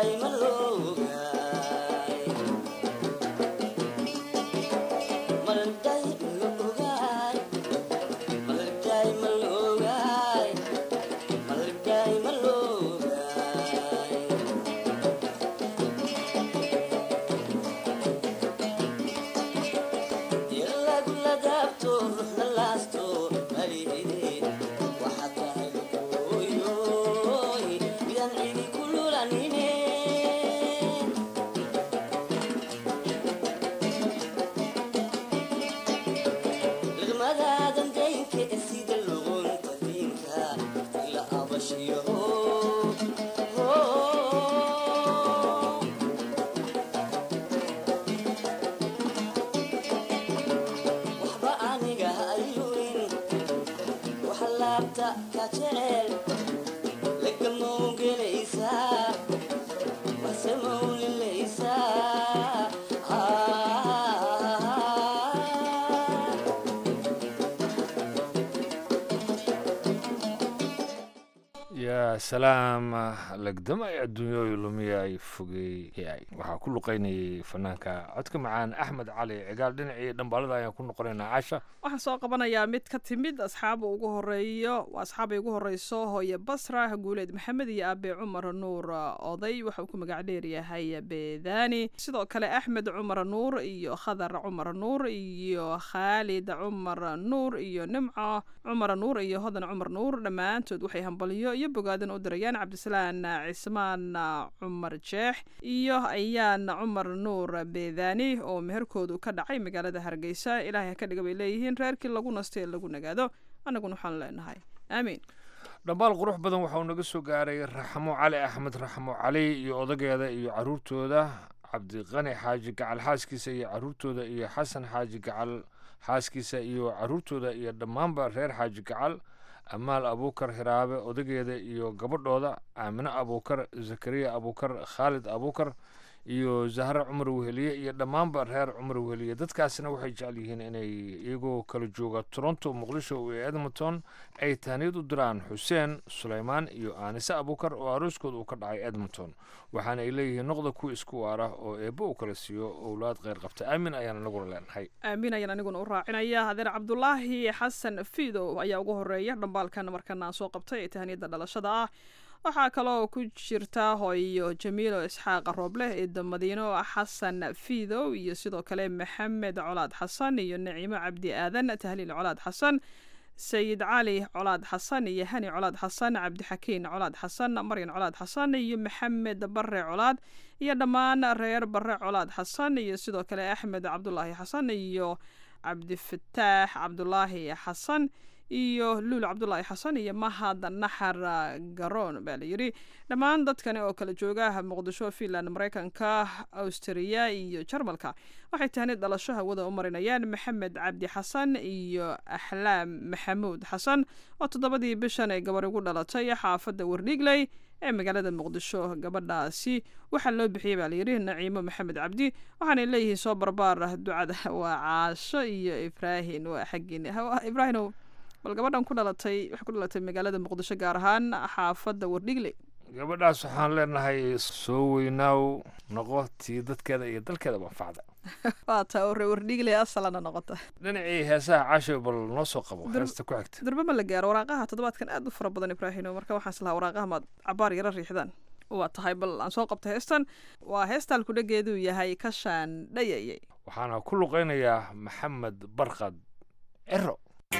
yaa salaam legdama ay adduunyooyu lumiya ay fogeeyay waxaa ku luqaynayay fanaanka codka macaan axmed cali cigaal dhinacii dhambaalada ayaan ku noqonaynaa casha waxaan soo qabanayaa mid ka timid asxaaba ugu horeeyo waa asxaabay ugu horeyso hooye basra guuleed maxamed iyo aabe cumar nuur oday waxa uu ku magac dheeryahay beedani sidoo kale axmed cumar nuur iyo khadar cumar nuur iyo khaalid cumar nuur iyo nimco cumar nuur iyo hodan cumar nuur dhammaantood waxay hambalyo iyo bogaadan u dirayaan cabdisalaan cismaan cumar jeex iyo ayaan cumar nuur beedani oo meherkoodu ka dhacay magaalada hargeysa ilaahay ka dhiga bay leeyihiin reerkii lagu nastay ee lagu nagaado annaguna waxaan leenahay aamiin dhambaal qurux badan waxa uu naga soo gaaray raxmo cali axmed raxmo cali iyo odageeda iyo caruurtooda cabdiqani xaaji gacal xaaskiisa iyo caruurtooda iyo xasan xaaji gacal xaaskiisa iyo caruurtooda iyo dhammaanba reer xaaji gacal amaal abuukar hiraabe odageeda iyo gabadhooda aamine abuukar zakariya abuukar khaalid abuukar iyo zahre cumar weheliye iyo dhammaanba reer cumar weheliye dadkaasina waxay jecel yihiin inay iyagoo kala jooga toronto muqdisho iyo edmonton ay tahniyad u diraan xuseen suleymaan iyo aanise abuukar oo arooskooda uu ka dhacay edmonton waxaana ay leeyihiin noqda kuwa isku waara oo eebbo uu kala siiyo owlaad kheyr qabta aamin ayaan anaguna leenahay aamin ayaan aniguna u raacinaya hadeer cabdulaahi xasan fiidow ayaa ugu horeeya dhambaalkan markana aan soo qabtay ee tahniyadda dhalashada ah waxaa kaloo ku jirta hooyo jamiilo isxaaqa rooble eeda madiino xasan fiidow iyo sidoo kale maxamed colaad xasan iyo naciimo cabdi aadan tahliil colaad xasan sayid cali colaad xasan iyo hani colaad xasan cabdixakiin colaad xasan maryan colaad xasan iyo maxamed bare colaad iyo dhammaan reer bare colaad xasan iyo sidoo kale axmed cabdulaahi xasan iyo cabdifataax cabdulaahi xasan iyo luul cabdulaahi xasan iyo mahad naxar garoon baa layidhi dhammaan dadkani oo kala jooga muqdisho finland mareykanka austriya iyo jarmalka waxay tahni dhalasho hawada u marinayaan maxamed cabdi xasan iyo axlaam maxamuud xasan oo toddobadii bishan ay gabar ugu dhalatay xaafadda wardhigley ee magaalada muqdisho gabadhaasi waxaa loo bixiyey baa layidhi naciimo maxamed cabdi waxaanay leeyihiin soo barbaar ducada waa caasho iyo ibraahin waa xaggiin ibraahinow bal gabadhan ku dhalatay waxay ku dhalatay magaalada muqdisho gaar ahaan xaafadda wardhigle gabadhaas waxaan leenahay soo weynaaw noqo tii dadkeeda iyo dalkeeda manfacda waa taa ore wardhigle asalana noqota dhinacii heesaha casho bal noo soo qabo heesta ku xigta durbe ma la gaaro waraaqaha toddobaadkan aad u fara badan ibraahino marka waxaan islahaa waraaqaha maad cabaar yaro riixdaan waa tahay bal aan soo qabta heestan waa heestaan kudhageeduu yahay kashaan dhayayay waxaana ku luqaynayaa maxamed barkad cero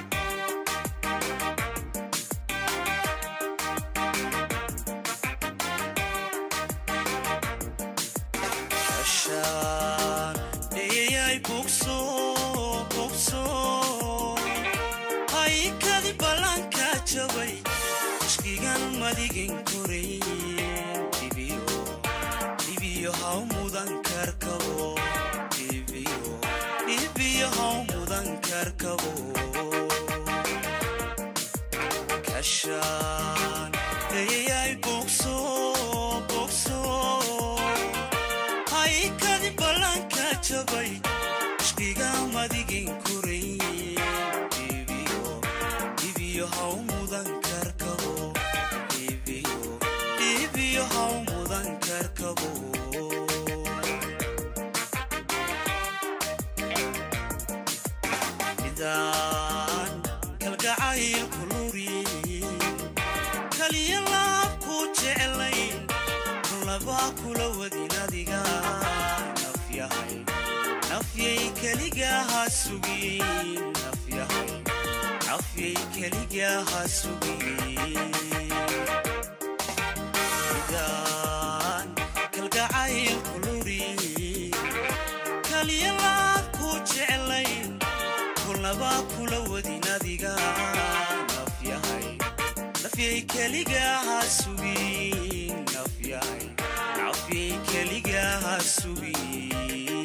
haykadi ballanka jabay ishkigan madigin korayn dhibiyo haw mudan karkabo dhibiyo haw mudan karkabo kashaan dhayay bogso bogso haykadi ballanka jabay ishkiga madigin korayn dhibiyo haw mudan karkabo dhibiyo haw mudan mudan karkabo midaan kalgacayl kuluri kaliya laab ku jeclayn kulabaa kula wadin adiga nafyahay nafyay keligaha sugin nafyahay nafyay keligaha sugin midaan kalgacayl kuluri kaliya laab ku jeclayn kulnabaa kula wadin adiga nafyahay nafyay keligaha sugin nafyahay nafyay keligaha sugin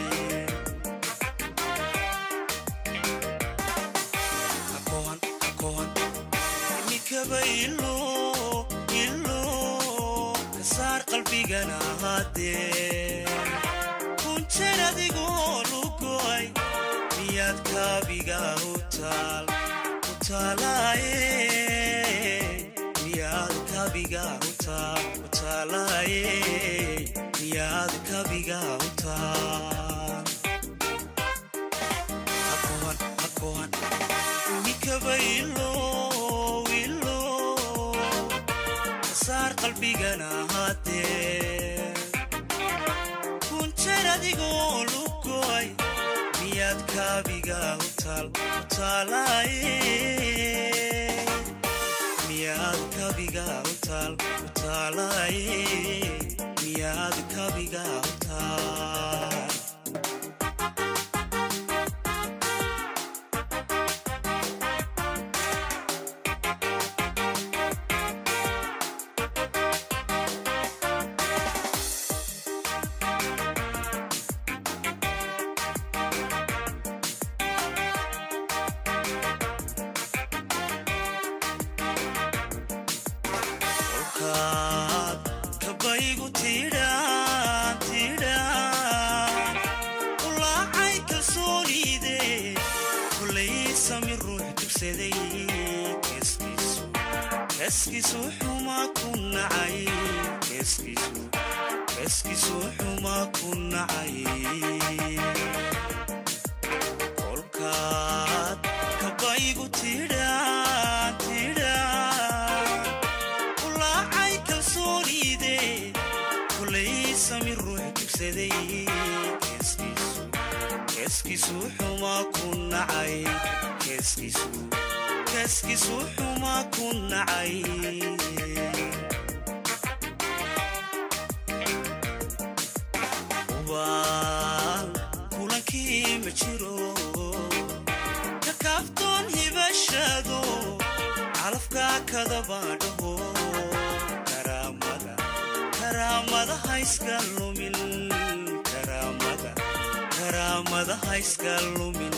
hakohan hakohan imikaba ilo ilo kasaar qalbigana haddee kunjeer adigoo lugoy miyaad kaabiga u taal u taalaaye miyaad kaabiga u taal u taalaaye miyaad kaabiga u taal hakohan hakohan imikaba ilo ilo kasaar qalbigana haddee kunjeer adigoo lugoy miyaad kaabiga u taal u taalaaye miyaad kaabiga u taal u taalaaye miyaad kaabiga u taal kolkaad kabaygu tidhaan tidhaan ulaacay kalsoonide kolay sami ruux dugsaday keeskiisu keeskiisu xuma ku nacay keeskiisu keeskiisu xuma ku nacay kolkaad kabaygu tidhaan tidhaan ulaacay kalsoonide kolay sami ruux dugsaday keeskiisu keeskiisu xuma ku nacay keeskiisu keeskiisu xuma ku nacay ubaan kulankii ma jiro ka kaaftoon hibashado calafka kadabaadhaho karaamada karaamada hayska lumin karaamada karaamada hayska lumin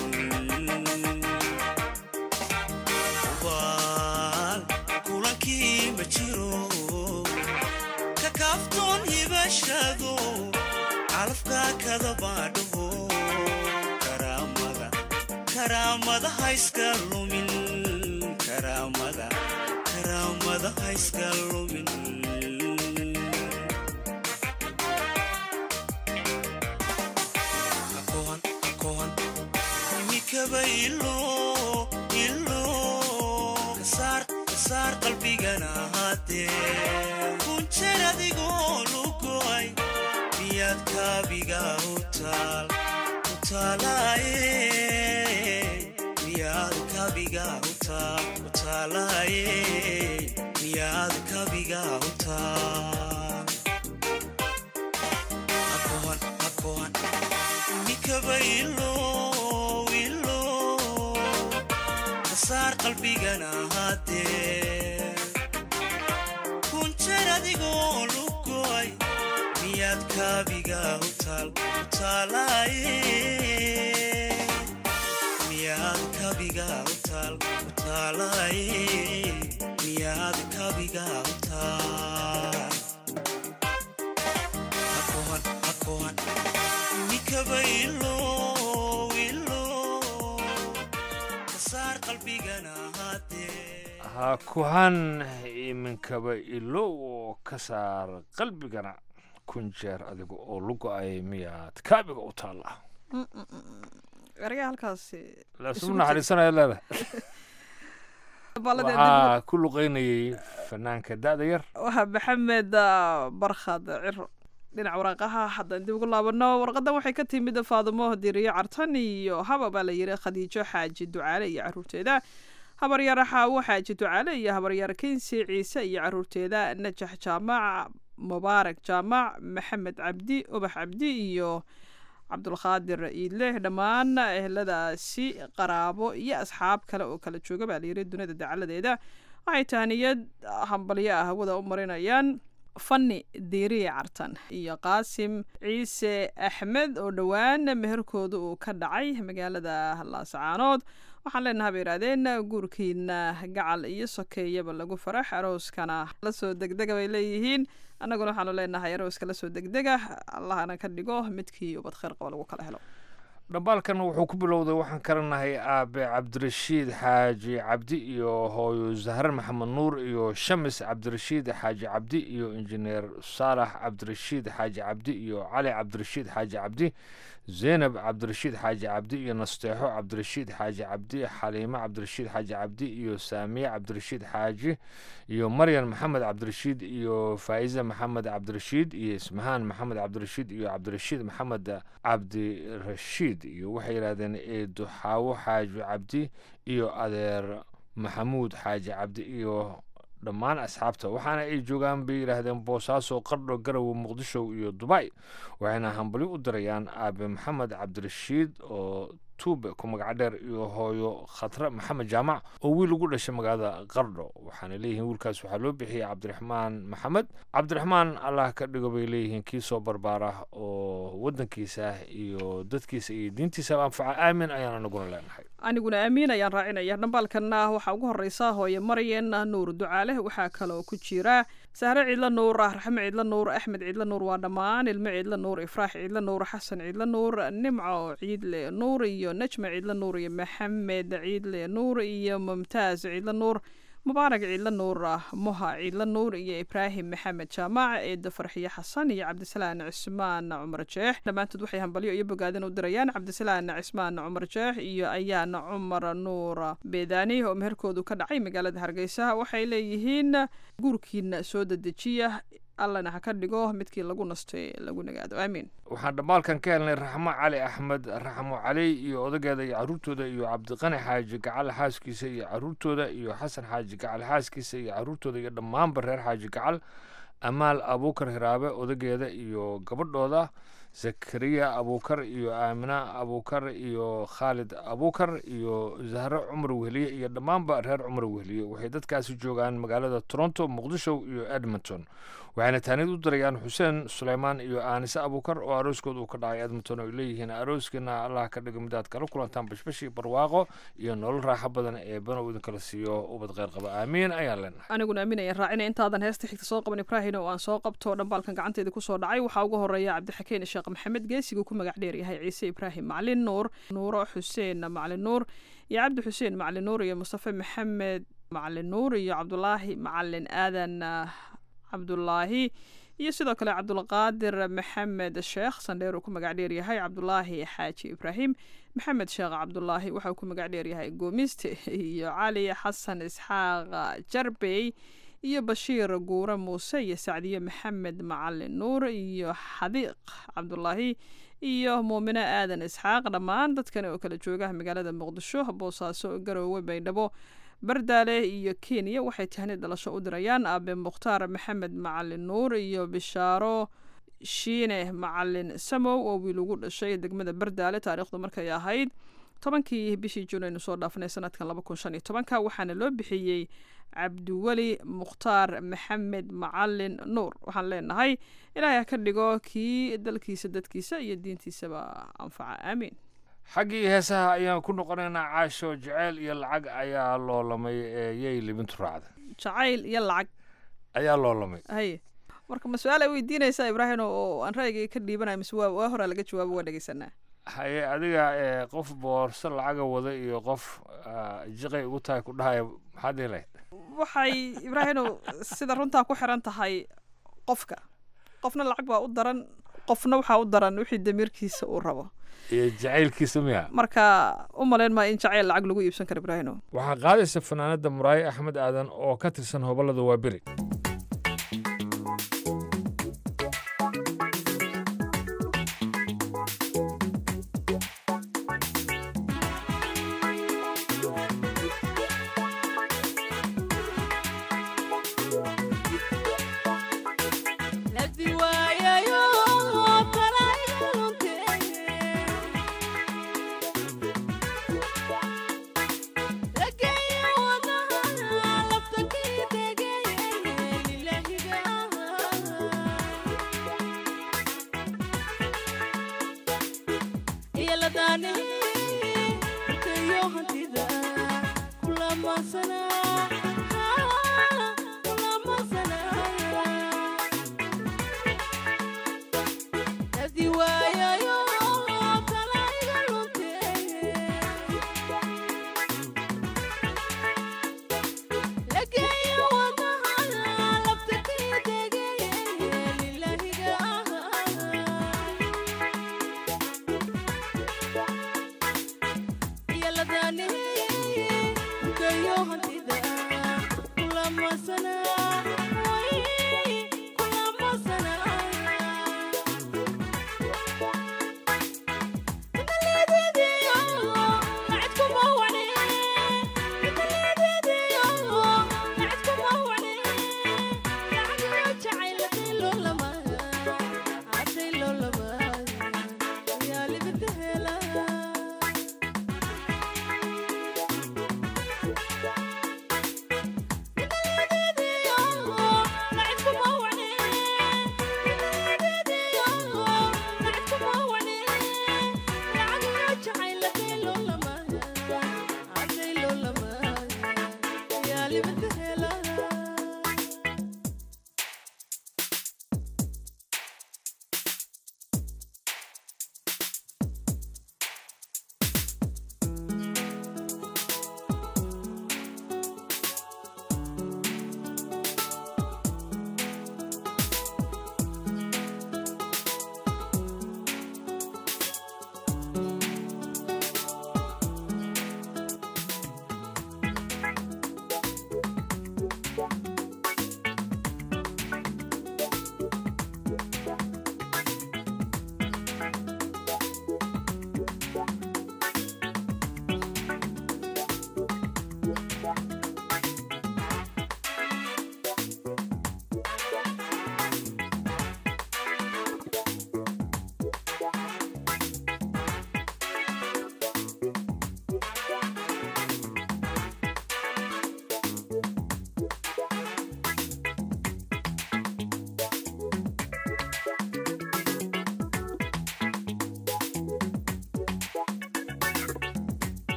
ubaan kulankii ma jiro ka kaaftoon hibashado calafka kadabaadhaho karaamada karaamada hayska lumin karaamada karaamada hayska lumin hakohan hakohan imikaba ilo ilo kasaar kasaar qalbigana haddee kunjeer adigoo lugoy miyaad kaabiga u taal u taalaaye miyaad kaabiga u taal u taalaaye miyaad kaabiga u taal hakohan hakohan imikaba ilo ilo kasaar qalbigana haddee kunjeer adigoo lugoy miyaad kaabiga u taal u taalaaye miyaad kaabiga u taal u taalaaye miyaad kaabiga u taal hakohan hakohan imikaba ilo ilo kasaar qalbigana haddee ha kuhan iminkaba ilow oo ka saar qalbigana kun jeer adiga oo lugo-ay miyaad kaabiga u taallaa eryaa halkaasi lasu naxariisanaya leedahay waxaa ku luqeynayay fanaanka da-da yar waa maxamed barkhad ciro dhinaca waraaqaha haddaan dib ugu laabano warqadan waxay ka timid faadumo diriyo cartan iyo haba baa la yiri khadiijo xaaji ducaale iyo caruurteeda habaryar xaawo xaaji ducaale iyo habaryar kinsi ciise iyo caruurteeda najax jaamac mubaarak jaamac maxamed cabdi ubax cabdi iyo cabdulqaadir iidle dhammaan eheladaasi qaraabo iyo asxaab kale oo kala jooga baa layiri dunida dacaladeeda waxay tahniyad hambalyo ah hawada u marinayaan fani diiriye cartan iyo qaasim ciise axmed oo dhowaan meherkooda uu ka dhacay magaalada laasacaanood waxaan leenaha bay yidhahdeen guurkiina gacal iyo sokeeyaba lagu farax arooskana lasoo degdega bay leeyihiin annaguna waxaanu leenahay arooska lasoo degdega allahna ka dhigo midkii ubad kheyr qaba lagu kala helo dhambaalkan wuxuu ku bilowday waxaan karanahay aabe cabdirashiid xaaji cabdi iyo hooyo zahre maxamed nuur iyo shamis cabdirashiid xaaji cabdi iyo injineer saalax cabdirashiid xaaji cabdi iyo cali cabdirashiid xaaji cabdi zeynab cabdirashiid xaaji cabdi iyo nasteexo cabdirashiid xaaji cabdi xaliimo cabdirashiid xaaji cabdi iyo saamiye cabdirashiid xaaji iyo maryan maxamed cabdirashiid iyo faa'iza maxamed cabdirashiid iyo ismahaan maxamed cabdirashiid iyo cabdirashiid maxamed cabdirashiid iyo waxay yidhahdeen eedo xaawo xaaji cabdi iyo adeer maxamuud xaaji cabdi iyo dhammaan asxaabta waxaana ay joogaan bay yidhaahdeen boosaaso qardho garowe muqdisho iyo dubay waxayna hambali u dirayaan aabe maxamed cabdirashiid oo tuube ku magac dheer iyo hooyo khatre maxamed jaamac oo wiil ugu dhashay magaalada qardho waxaana leeyihiin wiilkaas waxaa loo bixiyey cabdiraxmaan maxamed cabdiraxmaan allah ka dhigo bay leeyihiin kii soo barbaara oo wadankiisa iyo dadkiisa iyo diintiisa anfaca aamin ayaan anaguna leenahay aniguna aamiin ayaan raacinaya dhambaalkanna waxaa ugu horeysa hooye maryan nuur ducaale waxaa kaloo ku jira sahre ciidla nuur raxme ciidla nuur axmed ciidla nuur waa dhammaan ilmo ciidla nuur ifraax ciidla nuur xasan ciidla nuur nimco ciidle nuur iyo najma ciidla nuur iyo maxamed ciidle nuur iyo mumtaaz ciidla nuur mubaarak ciidla nuur muha ciidla nuur iyo ibraahim maxamed jaamac eeda farxiye xasan iyo cabdisalaan cismaan cumar jeex dhammaantood waxay hambalyo iyo bogaadin u dirayaan cabdisalaan cismaan cumar jeex iyo ayaan cumar nuur beedaani oo meherkoodu ka dhacay magaalada hargeysa waxay leeyihiin guurkiina soo dedejiya allana ha ka dhigo midkii lagu nastay lagu nagaado aamiin waxaan dhammaalkan ka helnay raxmo cali axmed raxmo cali iyo odageeda iyo caruurtooda iyo cabdiqani xaaji gacal xaaskiisa iyo caruurtooda iyo xasan xaaji gacal xaaskiisa iyo caruurtooda iyo dhammaanba reer xaaji gacal amaal abuukar hiraabe odageeda iyo gabadhooda zakariya abuukar iyo aamina abuukar iyo khaalid abuukar iyo zahre cumar wehliye iyo dhammaanba reer cumar wehliye waxay dadkaasi joogaan magaalada toronto muqdisho iyo edmonton waxayna taanid u dirayaan xuseen suleymaan iyo aanise abuukar oo arooskooda uu ka dhacay edmonton oo ay leeyihiin arooskiina allah ka dhigo midaad kala kulantaan bashbashi barwaaqo iyo nolol raaxo badan ee banow idinkala siiyo ubad kheyr qaba aamiin ayaan leenahay aniguna aamin ayaan raacina intaadan heesta xigta soo qaban ibraahim oo aan soo qabto dhambaalkan gacanteeda kusoo dhacay waxaa ugu horeeya cabdixakeen sheekh maxamed geesigu ku magac dheer yahay ciise ibraahim maclin nuur nuuro xuseen maclin nuur iyo cabdi xuseen maclin nuur iyo mustafe maxamed maclin nuur iyo cabdulaahi macalin aadan cabdulaahi iyo sidoo kale cabdulqaadir maxamed sheekh sandheer uu ku magac dheer yahay cabdulaahi xaaji ibraahim maxamed sheekh cabdulaahi waxa uu ku magac dheer yahay goomiste iyo cali xasan isxaaq jarbey iyo bashiir guure muuse iyo sacdiye maxamed macalin nuur iyo xadiiq cabdulaahi iyo muumine aadan isxaaq dhammaan dadkani oo kala jooga magaalada muqdisho boosaaso garoowe baydhabo bardaale iyo kenya waxay tahni dhalasho u dirayaan aabe mukhtaar maxamed macalin nuur iyo bishaaro shiine macalin samow oo wiil ugu dhashay degmada bardaale taariikhdu markay ahayd tobankii bishii juun aynu soo dhaafanay sanadkan laba kun shan iyo tobanka waxaana loo bixiyey cabdiweli mukhtaar maxamed macalin nuur waxaan leenahay ilaahay ha ka dhigo kii dalkiisa dadkiisa iyo diintiisaba anfaca aamiin xaggii heesaha ayaan ku noqonaynaa caasho jaceyl iyo lacag ayaa loolamay ee yay libintu raacda jacayl iyo lacag ayaa loolamay haye marka ma su-aal ay weydiinaysaa ibraahim oo aan ra'yigay ka dhiibanayo mise waa waa horaa laga jawaabo waa dhegeysanaa haye adiga ee qof boorso lacaga wada iyo qof jiqay ugu tahay ku dhahaya maxaad dhihi lahayd waxay ibraahino sida runtaa ku xiran tahay qofka qofna lacag baa u daran qofna waxaa u daran wixii damiirkiisa uu rabo iyo jacaylkiisa miya marka u malayn maa in jacayl lacag lagu iibsan karo ibraahino waxaa qaadaysa fanaanada muraaye axmed aadan oo ka tirsan hobolada waaberi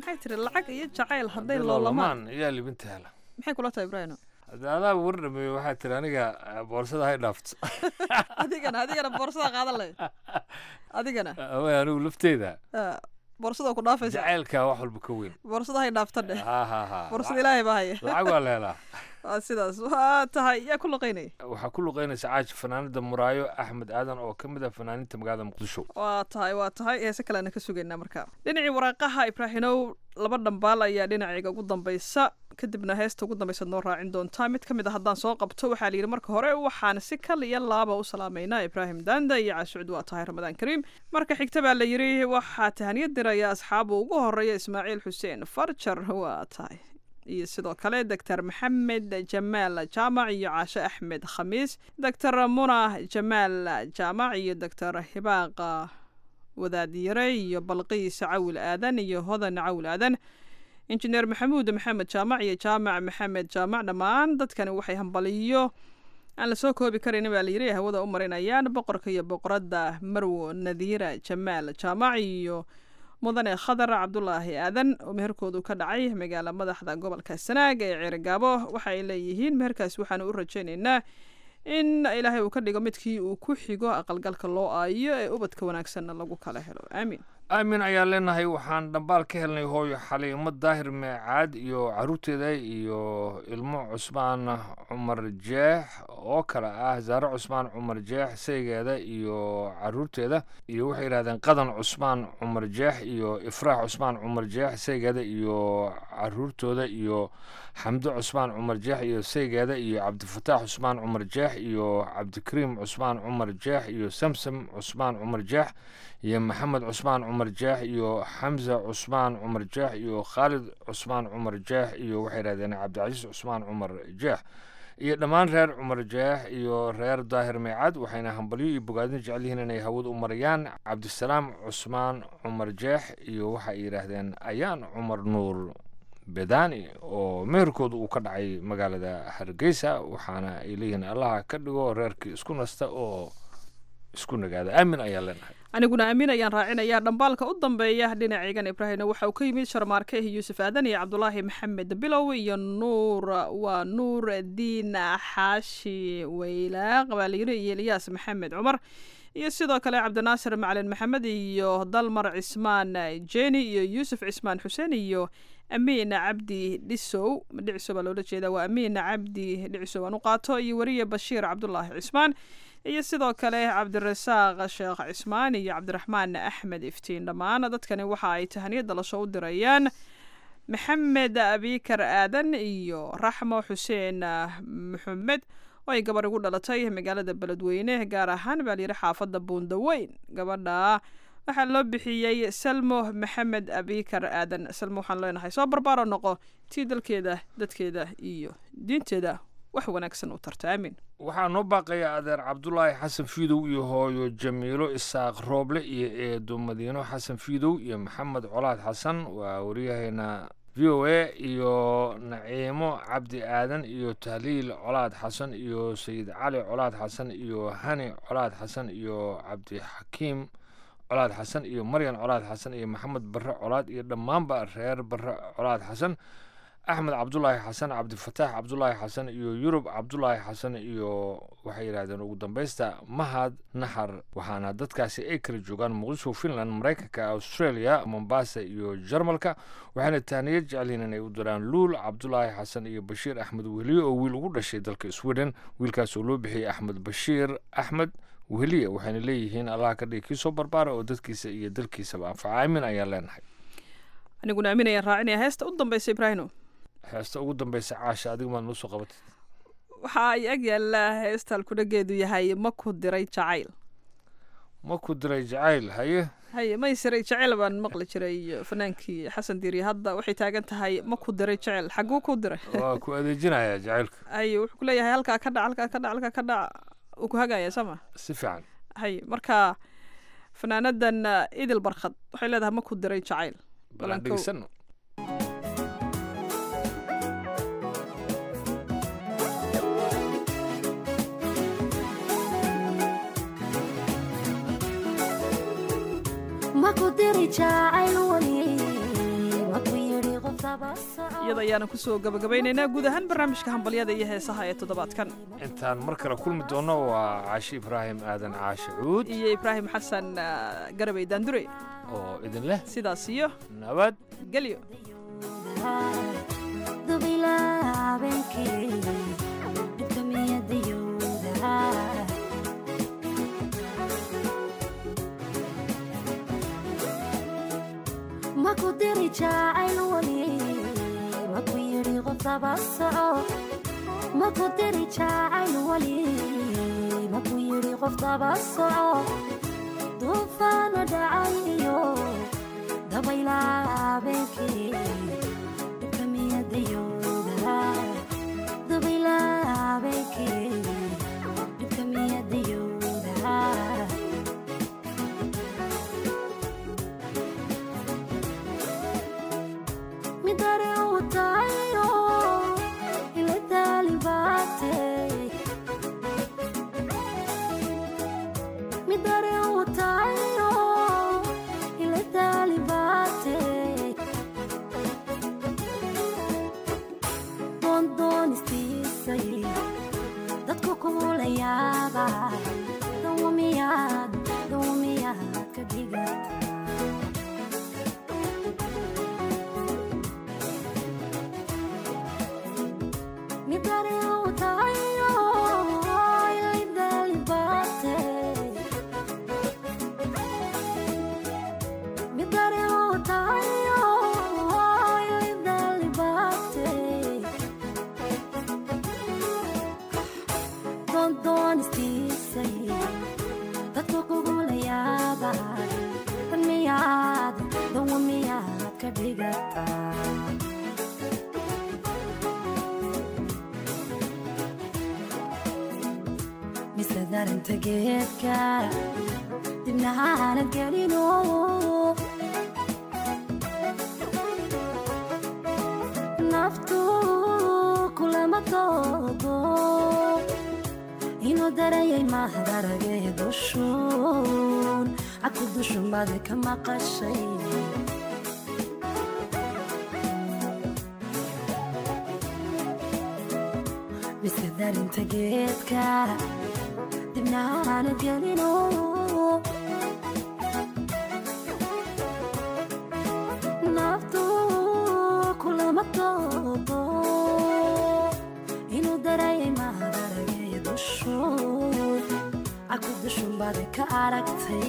maxay tiri lacag iyo jacayl hadday Hadday loolamaan loolamaan ayaa libinta hela maxay kula tahay ibraahim Hadda adaaba war dhameeye waxaa tiri aniga eh, boorsada hay dhaafto adigana adigana boorsada qaadan leh adigana away anigu lafteyda Ah, boorsada ku dhaafaysa jacaylkaa wax walba ka weyn boorsada hay dhaafta dheh ha ha ha boorsada ilaahay baa haya lacag waa la helaa waa sidaas waa tahay yaa ku luqaynaya waxaa ku luqeynaysa caaji fanaanada muraayo axmed aadan oo ka mid ah fanaaninta magaalada muqdisho waa tahay waa tahay heese kaleana ka sugaynaa markaa dhinacii waraaqaha ibraahinow laba dhambaal ayaa dhinacayga ugu dambaysa kadibna heesta ugu dambaysa noo raacin doontaa mid ka mid a haddaan soo qabto waxaa la yidhi marka hore waxaan si kal iyo laaba u salaamaynaa ibraahim daanda iyo caashucud waa tahay ramadaan kariim marka xigta baa la yidhi waxaa tahaniyad diraya asxaabu ugu horeeya ismaaciil xuseen farjar waa tahay iyo sidoo kale doctor maxamed jamaal jaamac iyo caashe axmed khamiis doctor muna jamaal jaamac iyo doctor hibaaqa wadaadiyare iyo balqiis cawil aadan iyo hodan cawil aadan injineer maxamuud maxamed jaamac iyo jaamac maxamed jaamac dhammaan dadkani waxay hambaliyo aan la soo koobi karin baa layiri hawada u marinayaan boqorka iyo boqoradda marwo nadiira jamaal jaamac iyo mudane khadar cabdulaahi aadan oo meherkoodu ka dhacay magaala madaxda gobolka sanaag ee ceerigaabo waxa ay leeyihiin meherkaas waxaanu u rajaynaynaa in ilaahay uu ka dhigo midkii uu ku xigo aqalgalka loo aayo ee ubadka wanaagsanna lagu kala helo aamiin aamin ayaan leenahay waxaan dhambaal ka helnay hooyo xaliimo daahir meecaad iyo caruurteeda iyo ilmo cusmaan cumar jeex oo kale ah zaare cusmaan cumar jeex saygeeda iyo caruurteeda iyo waxay yidhahdeen qadan cusmaan cumar jeex iyo ifraax cusmaan cumar jeex saygeeda iyo caruurtooda iyo xamdo cusmaan cumar jeex iyo saygeeda iyo cabdifataax cusmaan cumar jeex iyo cabdikariim cusmaan cumar jeex iyo samsam cusmaan cumar jeex iyo maxamed cusmaan cumar jeex iyo xamza cusmaan cumar jeex iyo khaalid cusmaan cumar jeex iyo waxay yidhahdeen cabdicasiis cusmaan cumar jeex iyo dhammaan reer cumar jeex iyo reer daahir meecad waxayna hambalyo iyo bogaadin jecel yihiin inay hawada u marayaan cabdisalaam cusmaan cumar jeex iyo waxay yidhaahdeen ayaan cumar nuur bedani oo meherkooda uu ka dhacay magaalada hargeysa waxaana ay leeyihiin allaha ka dhigo reerkii isku nasta oo isku nagaada aamin ayaan leenahay aniguna amiin ayaan raacinayaa dhambaalka u dambeeya dhinacaygan ibraahimna waxa uu ka yimid sharmaarke iyo yuusuf aadan iyo cabdulaahi maxamed bilow iyo nuur waa nuur diin xaashi weylaaq baa layiri iyo eliyaas maxamed cumar iyo sidoo kale cabdinaasir macalin maxamed iyo dalmar cismaan jeni iyo yuusuf cismaan xuseen iyo amiin cabdi dhisow dhiciso baa loola jeedaa waa amiin cabdi dhicisow aan u qaato iyo weriye bashiir cabdulaahi cismaan iyo sidoo kale cabdirasaaq sheekh cismaan iyo cabdiraxmaan axmed iftiin dhammaan dadkani waxa ay tahaniyad dalasho u dirayaan maxamed abikar aadan iyo raxmo xuseen maxamed oo ay gabar igu dhalatay magaalada beledweyne gaar ahaan baa layidhi xaafadda buundaweyn gabadha waxaa loo bixiyey salmo maxamed abikar aadan salmo waxaan leenahay soo barbaaro noqo tii dalkeeda dadkeeda iyo diinteeda wax wanaagsan u tarta aamin waxaa noo baaqaya adeer cabdulaahi xasan fiidow iyo hooyo jamiilo isaaq rooble iyo eedo madiino xasan fiidow iyo maxamed colaad xasan waa waryaheena v o a iyo naciimo cabdi aadan iyo tahliil colaad xasan iyo sayid cali colaad xasan iyo hani colaad xasan iyo cabdixakiim colaad xasan iyo maryan colaad xasan iyo maxamed barre colaad iyo dhammaanba reer barre colaad xasan axmed cabdulaahi xasan cabdifataax cabdulaahi xasan iyo yurub cabdulaahi xasan iyo waxay yidhahdeen ugu dambeysta mahad naxar waxaana dadkaasi ay kala joogaan muqdisho finland maraykanka australia mombasa iyo jarmalka waxaana tahniyad jecelyihin inay u diraan luul cabdulaahi xasan iyo bashiir axmed wehliye oo wiil ugu dhashay dalka sweden wiilkaas oo loo bixiyey axmed bashiir axmed wehliye waxayna leeyihiin allaha ka dhigi kii soo barbaara oo dadkiisa iyo dalkiisaba anfaca aamin ayaan leenahay aniguna aamin ayaan raacinaya heesta u dambeysa ibraahino heesta ugu dambeysa caasha adiga maad noo soo qabatay waxa ay ag yaallaa heesta alkudhageedu yahay ma ku diray jacayl ma ku diray jacayl haye haye may siray jacayl baan maqli jiray fanaankii xasan diiri hadda waxay taagan tahay ma ku diray jacayl xaguu ku diray waa ku adeejinaya jacaylka haye wuxuu ku leeyahay halkaa ka dhac halkaa ka dhac halkaa ka dhac uu ku hagaya sama si fiican haye marka fanaanadan idil barkhad waxay leedahay ma ku diray jacayl balan dhegeysano maku diri jacayl weye maku iyada ayaana kusoo gabagabaynaynaa guud ahaan barnaamijka hambalyada iyo heesaha ee toddobaadkan intaan mar kale kulmi doono waa caashi ibraahim aadan caashi cuud iyo ibraahim xasan garabay daandure oo idin leh sidaas iyo nabad gelyo maku diri jacayl weli maku yidhi qof daba soco maku diri jacayl weli maku yidhi qof daba soco duufaana dhacay iyo dabaylaa habeenkii dhibka miyadayowda dabaylaa habeenkii dhibka miyadayowda midare utayo ile talibate midare utayo ile talibate doondoonistisay dadku kula yaaba dawamiyaad dawamiyaad ka dhigata midare utayo ile talibate midare utayo ile talibate doondoonistisay dadku kugula yaaba dan miyaad dawa miyaad ka dhigataa mise darinta geedka dibna aanad gelino naftu kulama doodo inuu darayay mahdaragee dushuun caku dushumade ka maqashay mise darinta geedka dibna aanad gelino naftu kulama doodo inuu darayay mahadaragay dushuun caku dushunbaade ka aragtay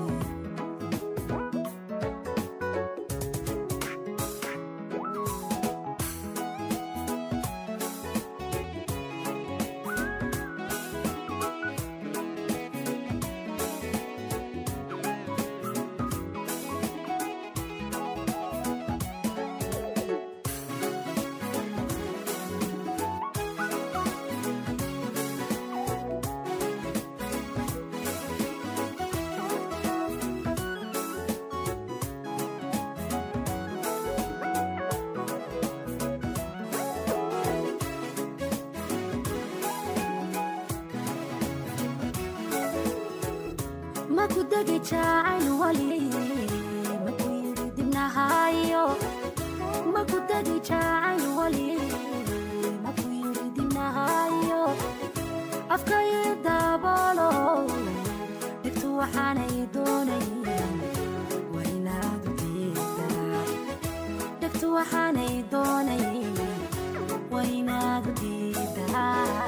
maku degi jacayl wali maku yidhi dibnahayo maku degi jacayl wali maku yidhi dibnahayo afkayo daabolo dhigtu waxaanay doonayn waa inaad u diidaa dhigtu waxaanay doonayn waa inaad u diidaa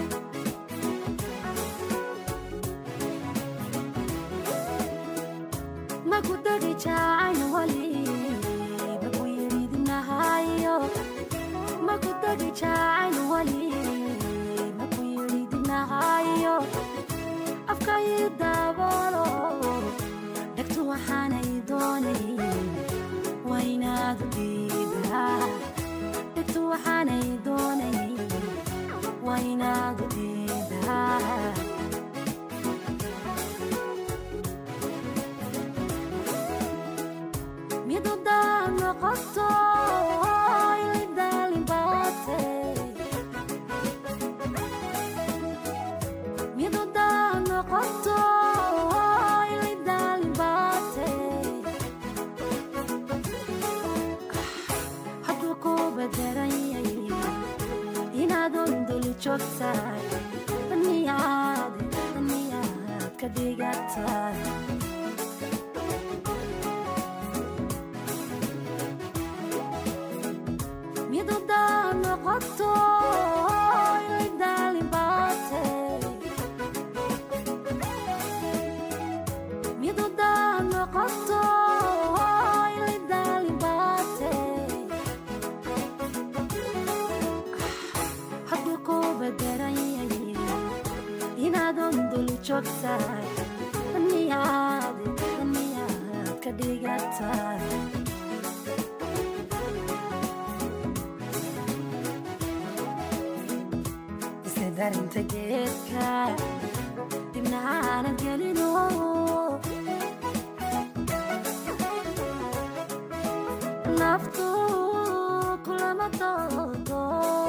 maku degi jacayl wali maku yidhi dibnahayo maku degi jacayl wali maku yidhi dibnahayo afkayo daabolo dhegtu waxaanay doonayn waa inaad u diidaa dhegtu waxaanay doonayn waa inaad u diidaa midudaa noqoto ilidaalibate midudaa noqoto ilidaalibate hadduu ku bade joogtahay miyaad miyaad ka dhigatay midudaa noqoto ilidaalibate midudaa noqoto ilidaalibate hadduu ku bederanyaye inaadon dul joogtahay miyaad miyaad ka dhigatay darinta geedka dibna aanad gelino naftu kulama doodo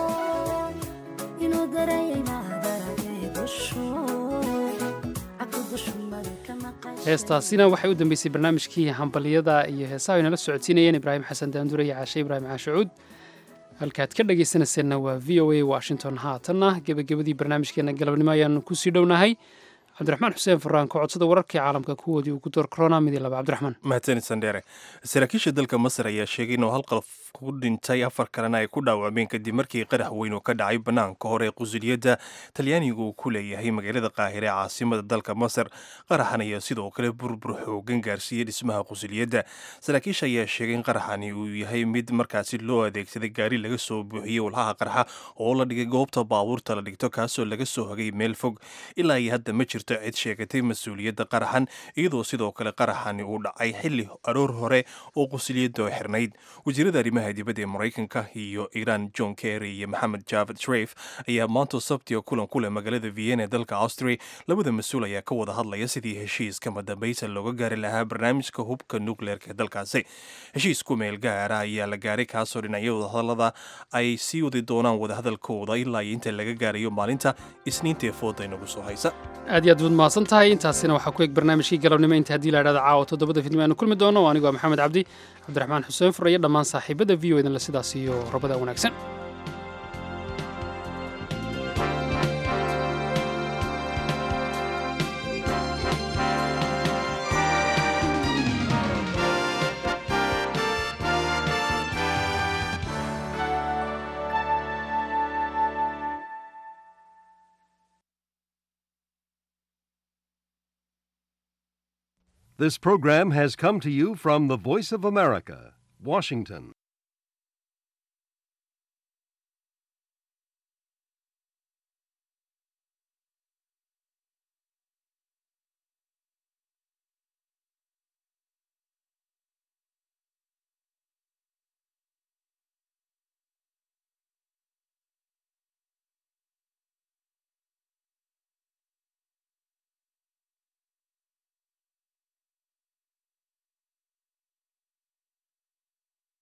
inuu darayay maadaragay dushu aku dushu mari ka maqashay heestaasina waxay u dambeysay barnaamijkii hambaliyada iyo heesaha ay nala socodsiinayeen ibraahim xasan daandure iyo caashe ibraahim caashacuud halkaad ka dhagaysanayseena waa v o a washington haatanna gebagabadii barnaamijkeena galabnimo ayaanu kusii dhownahay cabdiraxmaan xuseen faraan ka codsada wararkii caalamka kuwoodii uu ku door corona mid iyo laba cabdiraxmaan mahadsanid sandheere saraakiisha dalka masar ayaa sheegay inuu hal qalaf ku dhintay afar kalena ay ku dhaawacmeen kadib markii qarax weyn oo ka dhacay bannaanka hore ee qusuliyadda talyaanigu uu ku leeyahay magaalada qaahire ee caasimada dalka masar qaraxan ayaa sidoo kale burbur xoogan gaarsiiyey dhismaha qusuliyadda saraakiisha ayaa sheegay in qaraxani uu yahay mid markaasi loo adeegsaday gaari laga soo buuxiyey walhaha qarxa oo la dhigay goobta baabuurta la dhigto kaasoo laga soo hagay meel fog ilaa iyo hadda ma jirto cid sheegatay mas-uuliyadda qaraxan iyadoo sidoo kale qaraxani uu dhacay xilli aroor hore oo qusuliyadda xirnayd wasiirada arrimaha dibadda ee maraykanka iyo iiraan john kerry iyo maxamed javad shref ayaa maanta sabtiga kulan ku leh magaalada vienna ee dalka austria labada mas-uul ayaa ka wada hadlaya sidii heshiiska madambaysa looga gaari lahaa barnaamijka hubka nukleerka ee dalkaasi heshiis ku meel gaara ayaa la gaaray kaasoo dhinacyo wadahadalada ay sii wadi doonaan wadahadalkooda ilaa iyo inta laga gaarayo maalinta isniintaee fooda inagu soo haysa aad iyo aad baad mahadsan tahay intaasina waxaa ku eg barnaamijkii galabnimo inta haddii la idhahda caawa toddobada fidnimo aanu kulmi doono anigoo ah maxamed cabdi cabdiraxmaan xuseen fur iyo dhammaan saaxiibada v o edan la sidaas iyo rabada wanaagsan This program has come to you from the Voice of America, Washington.